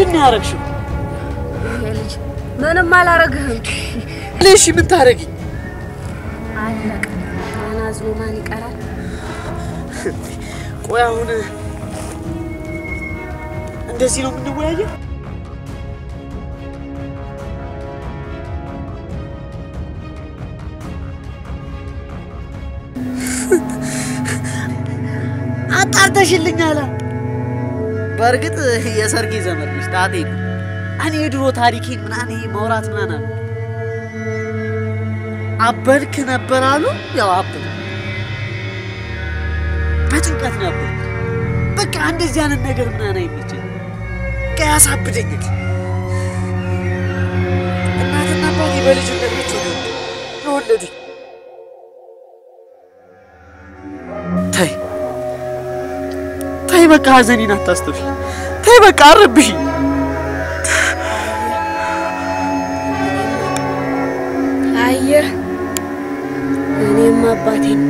ምንድን ነው ያደረግሽው? ይሄ ልጅ ምንም አላረግህም። ልሽ ምን ታደርጊኝ? አለቀ። ተናዝሎ ማን ይቀራል? ቆይ አሁን እንደዚህ ነው የምንወያየው? አጣርተሽልኛል። በእርግጥ የሰርጌ ዘመድ ነሽ ጣጤ ነው። እኔ የድሮ ታሪኬን ምናምን ይሄ ማውራት ምናምን አሉ አበድክ ነበር አሉ። ያው አበድ በጭንቀት ነበር። በቃ እንደዚህ አይነት ነገር ምናምን አይመቸኝ። በቃ ያሳብደኛል። እናትና አባቴ በልጅነት ብቻ ነው የወለዱኝ። ተይ ተይ፣ በቃ ሀዘኔን አታስተፊ። ተይ በቃ አረብሽኝ። አየህ፣ እኔም አባቴን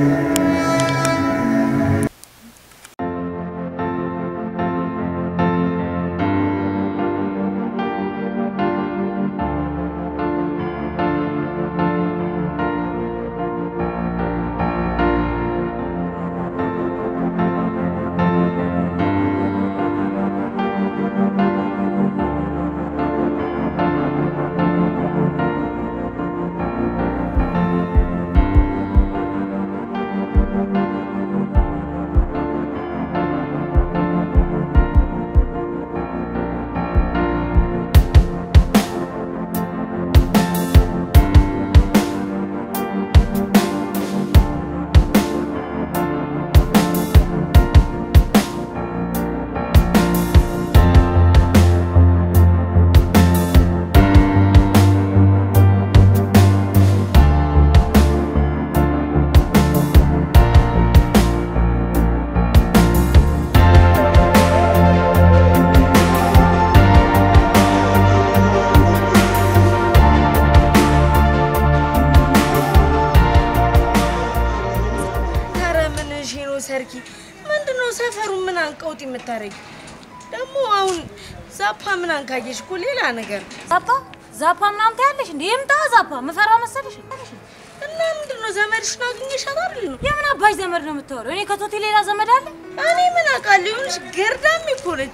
ኧረ ምን እሺ ነው ሰርኪ፣ ምንድን ነው ሰፈሩ ምን አንቀውጥ የምታረጊ? ደግሞ አሁን ዛፓ ምን አንካየሽ እኮ ሌላ ነገር ዛፓ ዛፓ ምናምን ታያለሽ እንዴ? ይምጣ ዛፓ ምፈራ መሰለሽ? እና ምንድን ነው ዘመድሽን አግኘሻት አይደል ነው? የምን አባሽ ዘመድ ነው የምታወሪው? እኔ ከቶቴ ሌላ ዘመድ አለ? እኔ ምን አውቃለሁ? ይሁንሽ ገርዳም እኮ ነች።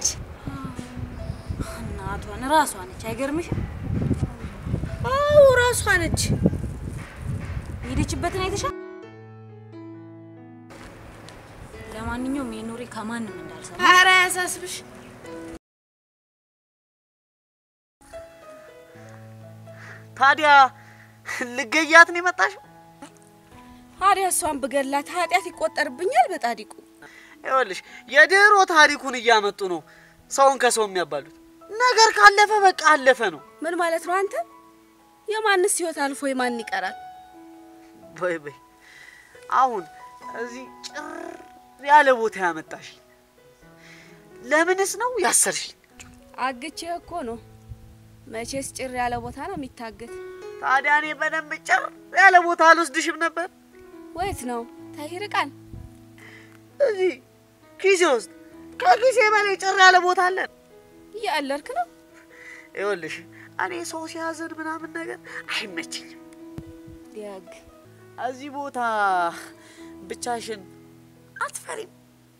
እናቷን ራሷ ነች። አይገርምሽም? አዎ ራሷ ነች። የሄደችበትን አይተሻል? ለማንኛውም የኖሬ ከማንም እንዳልሰማ ኧረ አያሳስብሽ። ታዲያ ልገያት ነው የመጣሽው? ታዲያ እሷን ብገላት ኃጢአት ይቆጠርብኛል በጣዲቁ። ይኸውልሽ የድሮ ታሪኩን እያመጡ ነው ሰውን ከሰው የሚያባሉት። ነገር ካለፈ በቃ አለፈ ነው። ምን ማለት ነው አንተ? የማንስ ህይወት አልፎ የማን ይቀራል? በይ በይ አሁን እዚህ ጭር ያለ ቦታ ያመጣሽ ለምንስ ነው ያሰርሽኝ? አግቼ እኮ ነው። መቼስ ጭር ያለ ቦታ ነው የሚታገት። ታዲያ እኔ በደንብ ጭር ያለ ቦታ አልወስድሽም ነበር? ወየት ነው ተይርቃል? እዚህ ኪሴ ውስጥ ከኪሴ በላይ ጭር ያለ ቦታ አለ። እያለርክ ነው። ይኸውልሽ እኔ ሰው ሲያዝን ምናምን ነገር አይመችኝም። ዲያግ እዚህ ቦታ ብቻሽን አትፈሪም?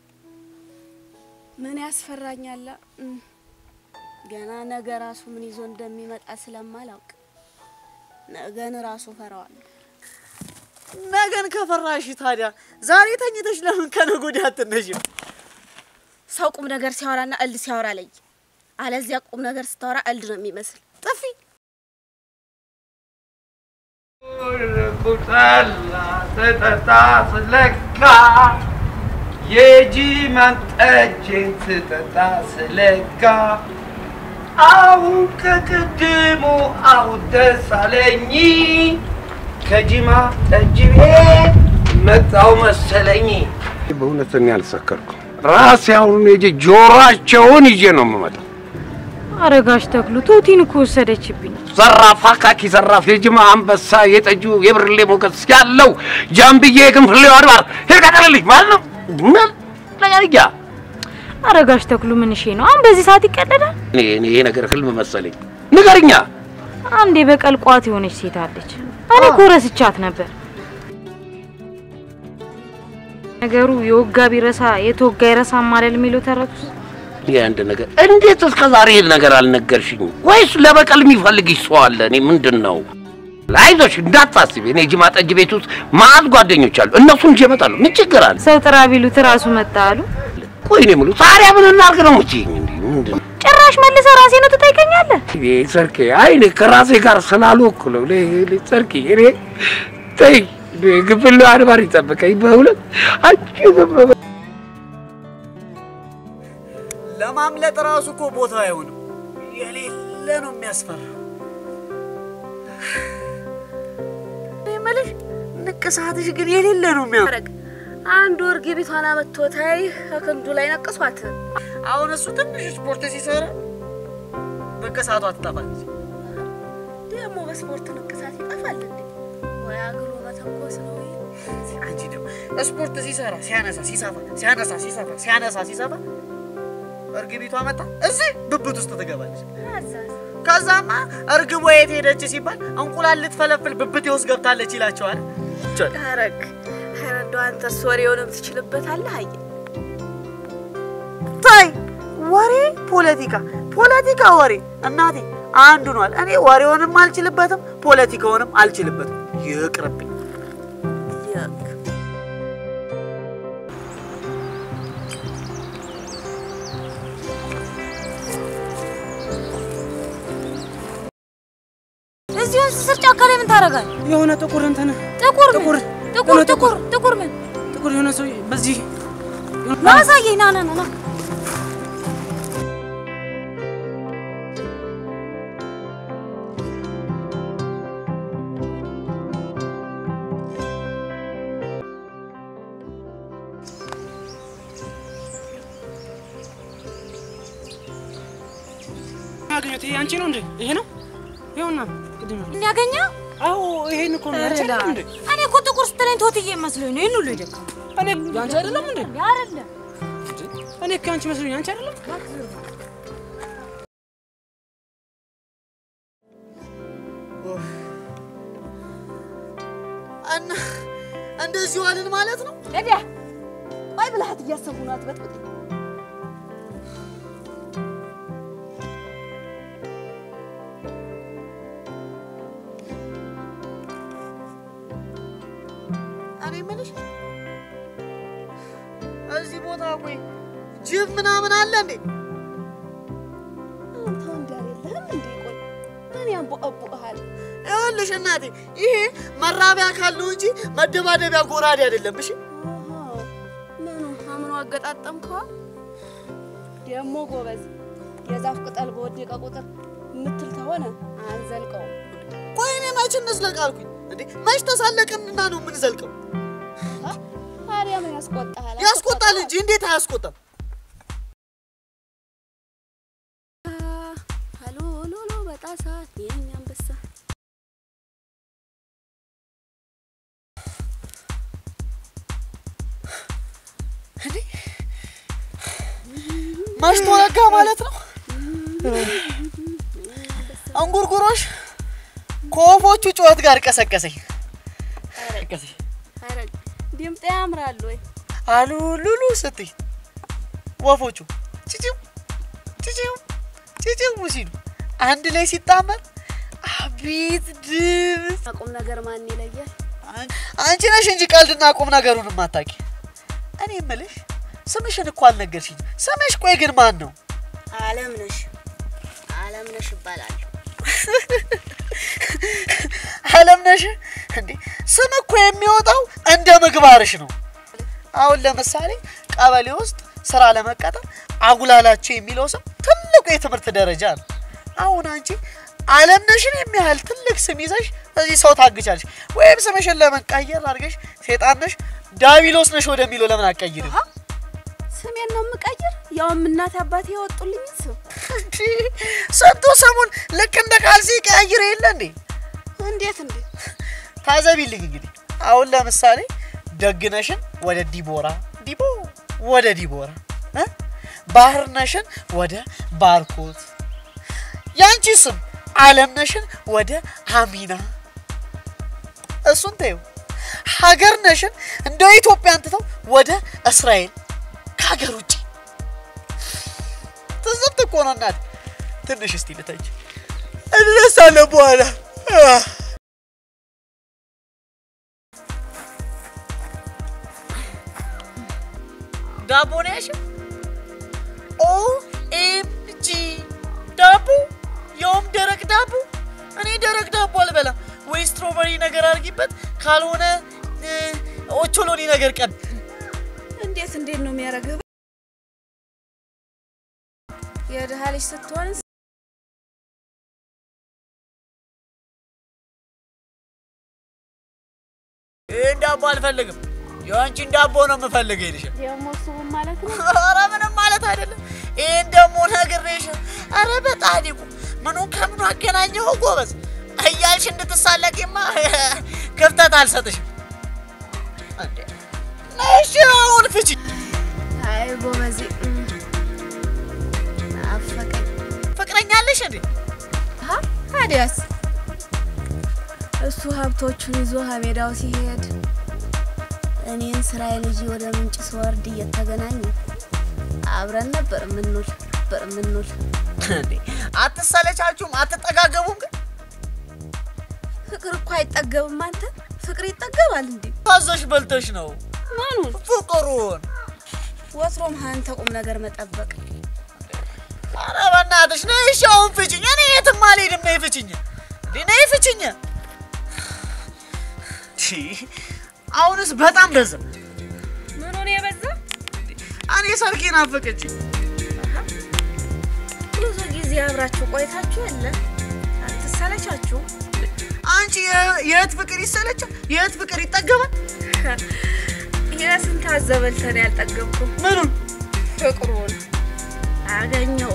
ምን ያስፈራኛል? እም፣ ገና ነገ ራሱ ምን ይዞ እንደሚመጣ ስለማላውቅ ነገን ራሱ ፈራዋለሁ። ነገን ከፈራሽ ታዲያ ዛሬ ተኝተሽ ለምን ከነገ ወዲያ አትነሽም? ሰው ቁም ነገር ሲያወራና እልድ ሲያወራ ለይ። አለዚያ ቁም ነገር ስታወራ እልድ ነው የሚመስል። ጥፊ ቁጠላ ስጠጣ ስለካ የጂማን ጠጅን ስጠጣ ስለካ አሁን ከቅድሙ አሁን ደስ አለኝ ከጂማ ጠጅ ቤት መጣው መሰለኝ። በእውነት እኔ አልሰከርኩም። ራሴ አሁን ሄጄ ጆሯቸውን ይዤ ነው የምመጣው። አረጋሽ ተክሉ ቶቲን እኮ ወሰደችብኝ። ዘራፍ አካኪ ዘራፍ የጅማ አንበሳ የጠጁ የብርሌ ሞገስ ያለው ጃምብዬ የግንፍሌው አድባር ሄድ ቀጠልልኝ ማለት ነው። ምን ለያያ አረጋሽ ተክሉ ምን እሺ ነው አሁን በዚህ ሰዓት ይቀደዳል? እኔ እኔ ይሄ ነገር ህልም መሰለኝ። ንገርኛ። አንዴ በቀል ቋት የሆነች ሴት አለች። እኔ እኮ ረስቻት ነበር። ነገሩ የወጋ ቢረሳ የተወጋ ይረሳ ማለል የሚለው ተረቱስ ይህ አንድ ነገር እንዴት እስከ ዛሬ ይሄን ነገር አልነገርሽኝም? ወይስ ለበቀል የሚፈልግሽ ሰው አለ? እኔ ምንድን ነው? አይዞሽ እንዳታስቢ። እኔ ጅማ ጠጅ ቤት ውስጥ ማአት ጓደኞች አሉ። እነሱን ይዤ እመጣለሁ። ምን ችግር አለ? ሰው ጥራ ቢሉት ራሱ መጣ አሉ። ቆይ እኔ የምለው ታዲያ ምን እናድርግ ነው የምትይኝ? እንዴ ምንድን ነው? ጭራሽ መልሰ ራሴ ነው ትጠይቀኛለህ? እኔ ሰርኬ አይ እኔ ከራሴ ጋር ስላልወኩ ነው። እኔ እኔ ሰርኬ እኔ ተይ ግፍል አድባር ይጠብቀኝ በእውነት አንቺ ዝም በይ። ለማምለጥ ራሱ እኮ ቦታ አይሆንም። የሌለ ነው የሚያስፈራው። እኔ የምልሽ ንቅሳትሽ ግን የሌለ ነው የሚያ አረግ አንድ ወር ግቢቷን አመቶታይ ከክንዱ ላይ ነቅሷት። አሁን እሱ ትንሽ ስፖርት ሲሰራ ንቅሳቷ ትጠፋለች። ደግሞ በስፖርት ንቅሳት ይጠፋል እንዴ? ወይ አግሎ መተኮስ ነው ወይ? አንቺ ደግሞ ስፖርት ሲሰራ ሲያነሳ ሲሰፋ ሲያነሳ ሲሰፋ ሲያነሳ ሲሰፋ እርግቢቷ መጣ እዚህ ብብት ውስጥ ትገባለች። አዛዝ ከዛማ እርግቧ የት ሄደች ሲባል እንቁላል ልትፈለፍል ብብቴ ውስጥ ገብታለች ይላቸዋል። ቸ- አረግ ኧረ እንደው አንተስ ወሬውንም ትችልበታለህ። አየ ታይ ወሬ ፖለቲካ ፖለቲካ ወሬ እናቴ አንዱ ነዋል። እኔ ወሬውንም አልችልበትም ፖለቲካውንም አልችልበትም። ይቅርብኝ። ይክ እዚህ ወንዝ ስር ጫካ ላይ ምን ታደርጋለህ? የሆነ ጥቁር እንትን ጥቁር ምን? ጥቁር ጥቁር የሆነ ጥቁር ጥቁር ምን? ጥቁር የሆነ ሰው በዚህ ና አሳየኝ። ና ና ና ና ያገኘሁት ይሄ አንቺ ነው እንዴ? ይሄ ነው ይኸውና፣ ቅድም ነው። እንዲያገኘው አዎ ይሄን እኮ ነው ያንቺ አይደለም እንዴ? እኔ እኮ ጥቁር ስትለኝ ቶትዬ መስሎኝ ነው። ይህን ሁሉ የደከመው እኔ ያንቺ አይደለም እንዴ? አይደለም። እኔ እኮ ያንቺ መስሎኝ ያንቺ አይደለም። እና እንደዚህ ዋልን ማለት ነው። እዲያ አይ ብልሃት እያሰቡ ናት በጥብጥ እኔ የምልሽ እዚህ ቦታ ቆይ ጅብ ምናምን አለ እንዴ? አንተ ወንድ አይደለህም እንዴ? ቆይ እኔ አንቦቀቦቅሃል። ይኸውልሽ እናቴ ይሄ መራቢያ አካል ነው እንጂ መደባደቢያ ጎራዴ አይደለም። እሺ ምኑ አምኖ አገጣጠምከዋ? ደግሞ ጎበዝ የዛፍ ቅጠል በወደቀ ቁጥር ምትል ተሆነ አንዘልቀውም። ቆይ እኔ መች እንዝለቅ አልኩኝ እንዴ? መች ተሳለቅንና ነው የምንዘልቀው? ታዲያ ምን ያስቆጣሃል? ያስቆጣል እንጂ እንዴት አያስቆጣም? ሀሎ ሎሎ በጣሳ የኛ አንበሳ መሽቶ ነጋ ማለት ነው። እንጉርጉሮሽ ከወፎቹ ጩኸት ጋር ቀሰቀሰኝ ቀሰቀሰኝ። ኧረ ድምጤ ያምራል ወይ? አሉ ሉሉ ስትይ ወፎቹ ጭጭው ጭጭው ጭጭው ሲሉ አንድ ላይ ሲጣመር አቤት ድምፅ! ቁም ነገር ማን ይለያል? አንቺ ነሽ እንጂ ቀልድና ቁም ነገሩን ማታቂ። እኔ እምልሽ ስምሽን እኮ አልነገርሽኝ። ስምሽ ቆይ ግን ማን ነው? አለምነሽ አለምነሽ እባላለሁ። አለምነሽ እንዴ ስም እኮ የሚወጣው እንደ ምግባርሽ ነው። አሁን ለምሳሌ ቀበሌ ውስጥ ስራ ለመቀጠር አጉላላቸው የሚለው ስም ትልቁ የትምህርት ደረጃ ነው። አሁን አንቺ አለምነሽን የሚያህል ትልቅ ስም ይዘሽ እዚህ ሰው ታግቻለሽ። ወይም ስምሽን ለመቀየር አድርገሽ ሴጣን ነሽ ዳቢሎስ ነሽ ወደሚለው ለምን አትቀይሪም? ስሜን ነው የምቀይር? ያውም እናት አባቴ ያወጡልኝ ስም። እንዴ ስንቱ ስሙን ልክ እንደ ካልሲ ቀያይር የለ እንዴ? እንዴት እንዴ? ታዘቢልኝ እንግዲህ አሁን ለምሳሌ ደግነሽን ወደ ዲቦራ ዲቦ ወደ ዲቦራ እ? ባህርነሽን ወደ ባርኮት፣ ያንቺ ስም አለምነሽን ወደ አሚና። እሱን ተይው። ሀገር ነሽን እንደ ኢትዮጵያን ትተው ወደ እስራኤል ከሀገር ውጭ ትዝብት እኮ ነው እናቴ። ትንሽ እስቲ ልተች እነሳለሁ በኋላ ዳቦ ነው ያልሽው? ኦ ኤም ጂ ዳቦ፣ ያውም ደረቅ ዳቦ። እኔ ደረቅ ዳቦ አልበላም። ወይ ስትሮበሪ ነገር አድርጊበት፣ ካልሆነ እ፣ ኦቾሎኒ ነገር ቀብ እንዴት እንዴት ነው የሚያደርግህ? የድሃ ልጅ ስትሆን ይህን ዳቦ አልፈልግም። የአንቺን ዳቦ ነው የምፈልግ ይልሻል። ደግሞ እሱም ማለት ነው ኧረ ምንም ማለት አይደለም። ይህን ደግሞ ነግሬሽ፣ ኧረ በጣዲቁ ምኑን ከምኑ አገናኘው ጎበዝ እያልሽ እንድትሳለቂማ ክፍተት አልሰጥሽም። እንዴ እሺ አሁን ፍቺ። አይ ጎበዜ እም፣ ናፈቀኝ። ፍቅረኛ አለሽ እንዴ? ሀ ታዲያስ እሱ ሀብቶቹን ይዞ ሀሜዳው ሲሄድ እኔን ስራዬ ልጅ ወደ ምንጭ ስወርድ እየተገናኙ አብረን ነበር የምንውል ነበር የምንውል። እንዴ አትሰለቻችሁም? አትጠጋገቡም? ግን ፍቅር እኮ አይጠገብም። አንተ ፍቅር ይጠገባል እንዴ? ታዘሽ በልተሽ ነው ምኑን ፍቅሩን። ወትሮም አንተ ቁም ነገር መጠበቅ ኧረ በእናትሽ ነይ እሺ አሁን ፍቺኝ። እኔ የትም አልሄድም። ነይ ፍቺኝ። እንዴ ነይ ፍቺኝ። ቺ አሁንስ በጣም በዛ። ምኑን የበዛ እኔ ሰርጌ ናፈቀችኝ። ብዙ ጊዜ አብራችሁ ቆይታችሁ የለ አትሰለቻችሁ? አንቺ የ- የእህት ፍቅር ይሰለቻል፣ የእህት ፍቅር ይጠገባል። የስንት አዘበልተን ያልጠገብኩ ምኑን ፍቅሩን አገኘው።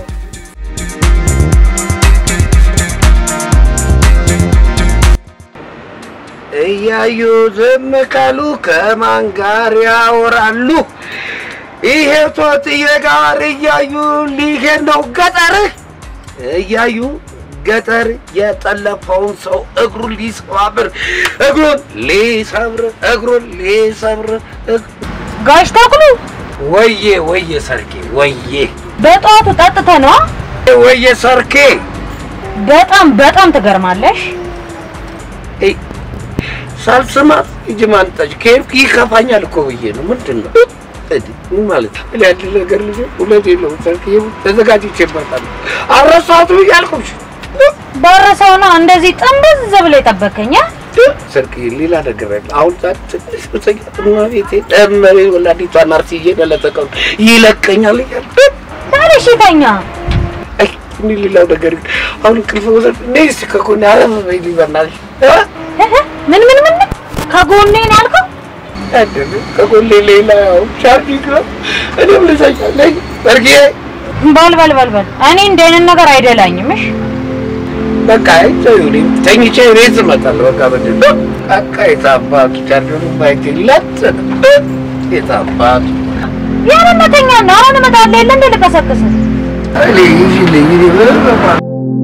እያዩ ዝም ካሉ ከማን ጋር ያወራሉ? ይሄ ቶትዬ ጋር እያዩ ሊሄድ ነው ገጠር እያዩ ገጠር የጠለፈውን ሰው እግሩን ሊሰባብር እግሩን ሊሰብር እግሩን ሊሰብር እግ- ጋሽ ተክሉ ወዬ ወዬ ሰርኬ ወዬ በጠዋቱ ጠጥተ ነው። ወዬ ሰርኬ በጣም በጣም ትገርማለሽ። እይ፣ ሳልስማት ሂጂ ማንጠጅ ከሄድኩ ይከፋኛል እኮ ብዬ ነው። ምንድን ነው እዲ ምን ማለት ነው? እኔ አንድ ነገር ልጅ ሁለት የለውም ሰርኬ ተዘጋጅቼበታለሁ። አልረሳሁትም እያልኩሽ በረሰው ነው እንደዚህ ጥንብዝ ብሎ የጠበከኝ አ? ሰርክ ሌላ ነገር አለ። አሁን ዛሬ ትንሽ ብተኛትና ቤቴ ደመሬ ወላዲቷን አርሲዬ ለለተቀው ይለቀኛል እያል ታዲያ እሺ ተኛ። አይ እኔ ሌላው ነገር ግን አሁን እንቅልፍ ወሰድ እኔ እስኪ ከጎኔ አረፍ በይ ሊበናልሽ እህ፣ ምን ምን ምን ከጎኔ ነው ያልከው? አይደለም ከጎኔ ሌላ ያው ሻርፒክ ነው። እኔም ልተኛ ነኝ ሰርጌ በል በል በል በል እኔ እንደንን ነገር አይደላኝም። እሺ በቃ ይሁን ተኝቼ ቤት እመጣለሁ። በቃ ምንድን ነው በቃ የታባቱ ቻርጆኑ ማይክ ለት የታባቱ ያለመተኛ ነው። አሁን እመጣለሁ የለ እንደ ልቀሰቅስ እኔ ይዤልኝ እኔ ምንም በቃ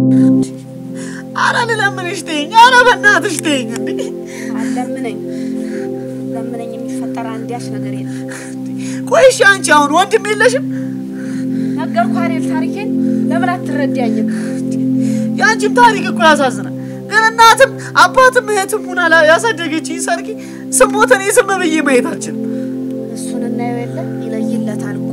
ኧረ ልለምንሽ ተይኝ። ኧረ በእናትሽ ተይኝ። እንዴ አለምነኝ ለምነኝ የሚፈጠር አንዳች ነገር የለም። ቆይ እሺ አንቺ አሁን ወንድም የለሽም? ነገርኩህ አይደል ታሪኬን፣ ለምን አትረዳኝም? የአንቺም ታሪክ እኮ ያሳዝናል። ግን እናትም አባትም እህትም ሁና ላ- ያሳደገችኝ ሰርጊ ስሞት እኔ ዝም ብዬ ማየት አልችልም። እሱን እናየው የለ ይለይለታል እኮ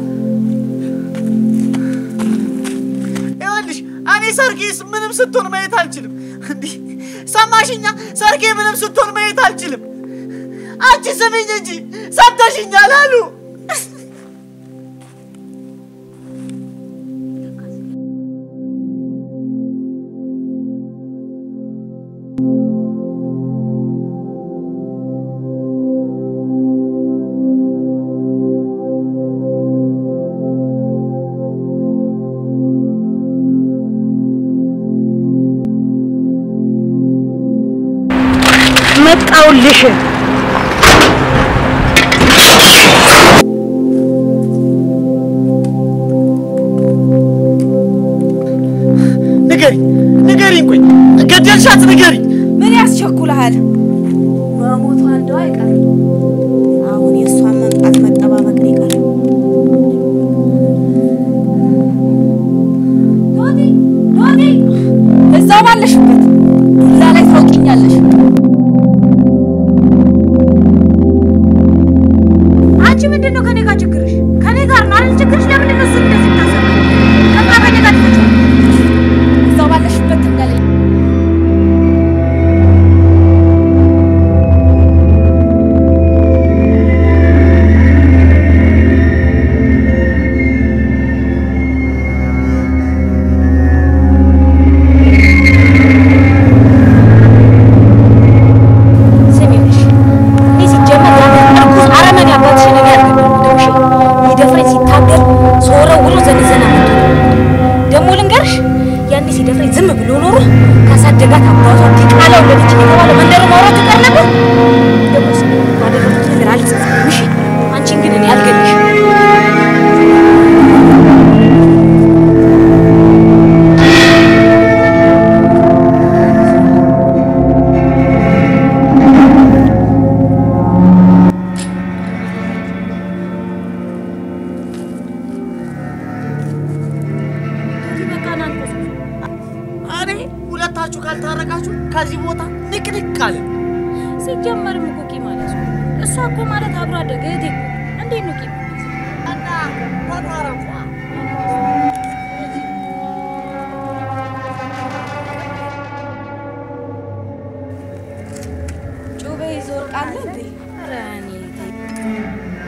ይኸውልሽ እኔ ሰርጌ ስ- ምንም ስትሆን ማየት አልችልም። እንዲህ ሰማሽኛ? ሰርጌ ምንም ስትሆን ማየት አልችልም። አንቺ ስሚኝ እንጂ ሰምተሽኛል አሉ። መጣውልሽ። እንዳልሻት ንገሪኝ። ምን ያስቸኩልሃል? መሞቷ እንደው አይቀርም። አሁን የእሷን መምጣት መጠባበቅ ነው የቀረው። ዶዲ ዶዲ፣ እዛው ባለሽበት ዱላ ላይ ታውቂኛለሽ። አንቺ ምንድን ነው ከኔ ጋር ችግርሽ? ከኔ ጋር ነው አይደል ችግርሽ? ለምንድን ነው እሱ እንደዚህ ታሰበ? በቃ ከኔ ጋር ትፈጭ እዛው ባለሽበት ትንገለኝ። ስሚልሽ እኔ ሲጀመር ያን እርኩስ አረመኔ አባትሽ ነገር ያልገባኝ ሊደፍረኝ ሲታገል ስወረውሮ ዘንዘና መቶ ደግሞ ልንገርሽ ያኔ ሲደፍረኝ ዝም ብሎ ኖሮ ካሳደጋት አባቷ ዲቃላ ወለደች የተባለ መንደሩ ማውራት ይቀር ነበር። ደግሞ እሱ ባደረጉት ነገር አልጸጸትም። እሺ አንቺን ግን እኔ አልገልሽም። በቃ ና እንቆስ- እኔ ሁለታችሁ ካልታረቃችሁ ከዚህ ቦታ ንቅንቅ አለ። ሲጀመርም እኮ ቂም ማለት ነው። እሷ እኮ ማለት አብሮ አደገ እህቴ እኮ እንዴት ነው ቂም ማለት? እና ተታረቁ። ጩቤ ይዞ ወርቃለ እንዴ? ኧረ እኔ ተይ።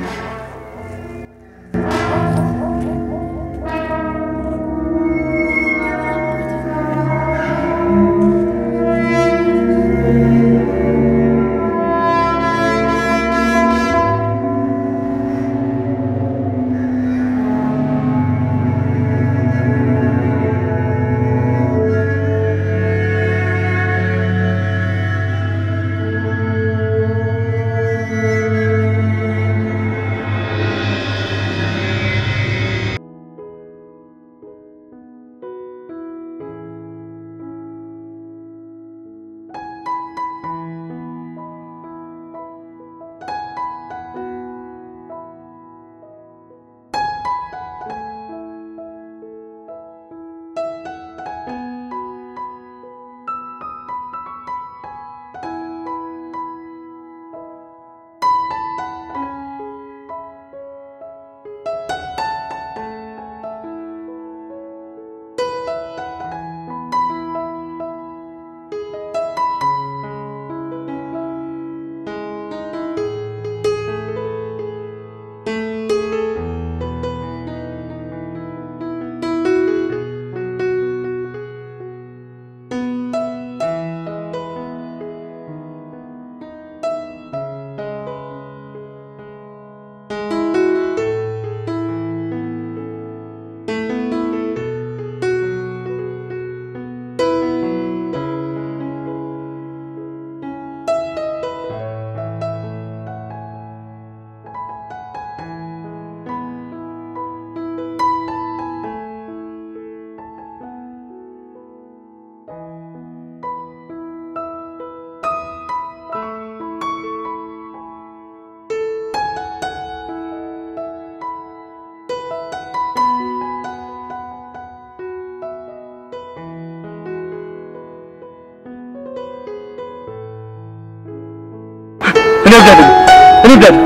እኔ እብዳለሁ እኔ እብዳለሁ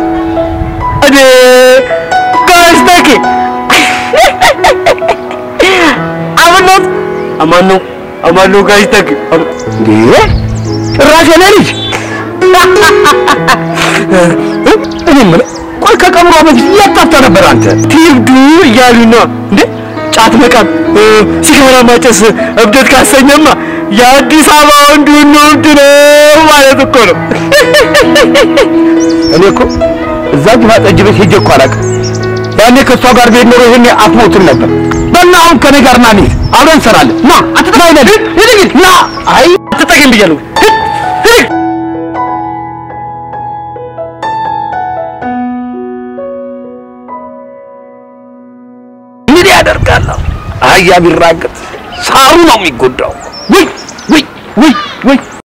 እኔ ጋሽ ተኪ አብነት አማን ነው አማን ነው ጋሽ ተኪ እንዴ ጭራሽ የኔ ልጅ እኔ የምልህ ቆይ ከቀብሯ በፊት የት ጠፍተህ ነበር አንተ ትይብዱ እያሉኝ ነው እንዴ ጫት መቃም ሲጋራ ማጨስ እብደት ካሰኘማ የአዲስ አበባ ወንድ ሁሉ እብድ ነው ማለት እኮ ነው እኔ እኮ እዛ ግፋ ጠጅ ቤት ሄጄ እኮ አላውቅም ያኔ ከእሷ ጋር ቤት ኖሮ ይሄኔ አትሞትም ነበር በና አሁን ከኔ ጋር ና እንሂድ አብረን እንሰራለን ና አትጠጋኝ ነህ ሂድ ሂድ ና አይ አትጠጋኝ ብያለሁ ሂድ ሂድ ምን ያደርጋለሁ አህያ ቢራገጥ ሳሩ ነው የሚጎዳው ውይ ውይ ውይ ወይ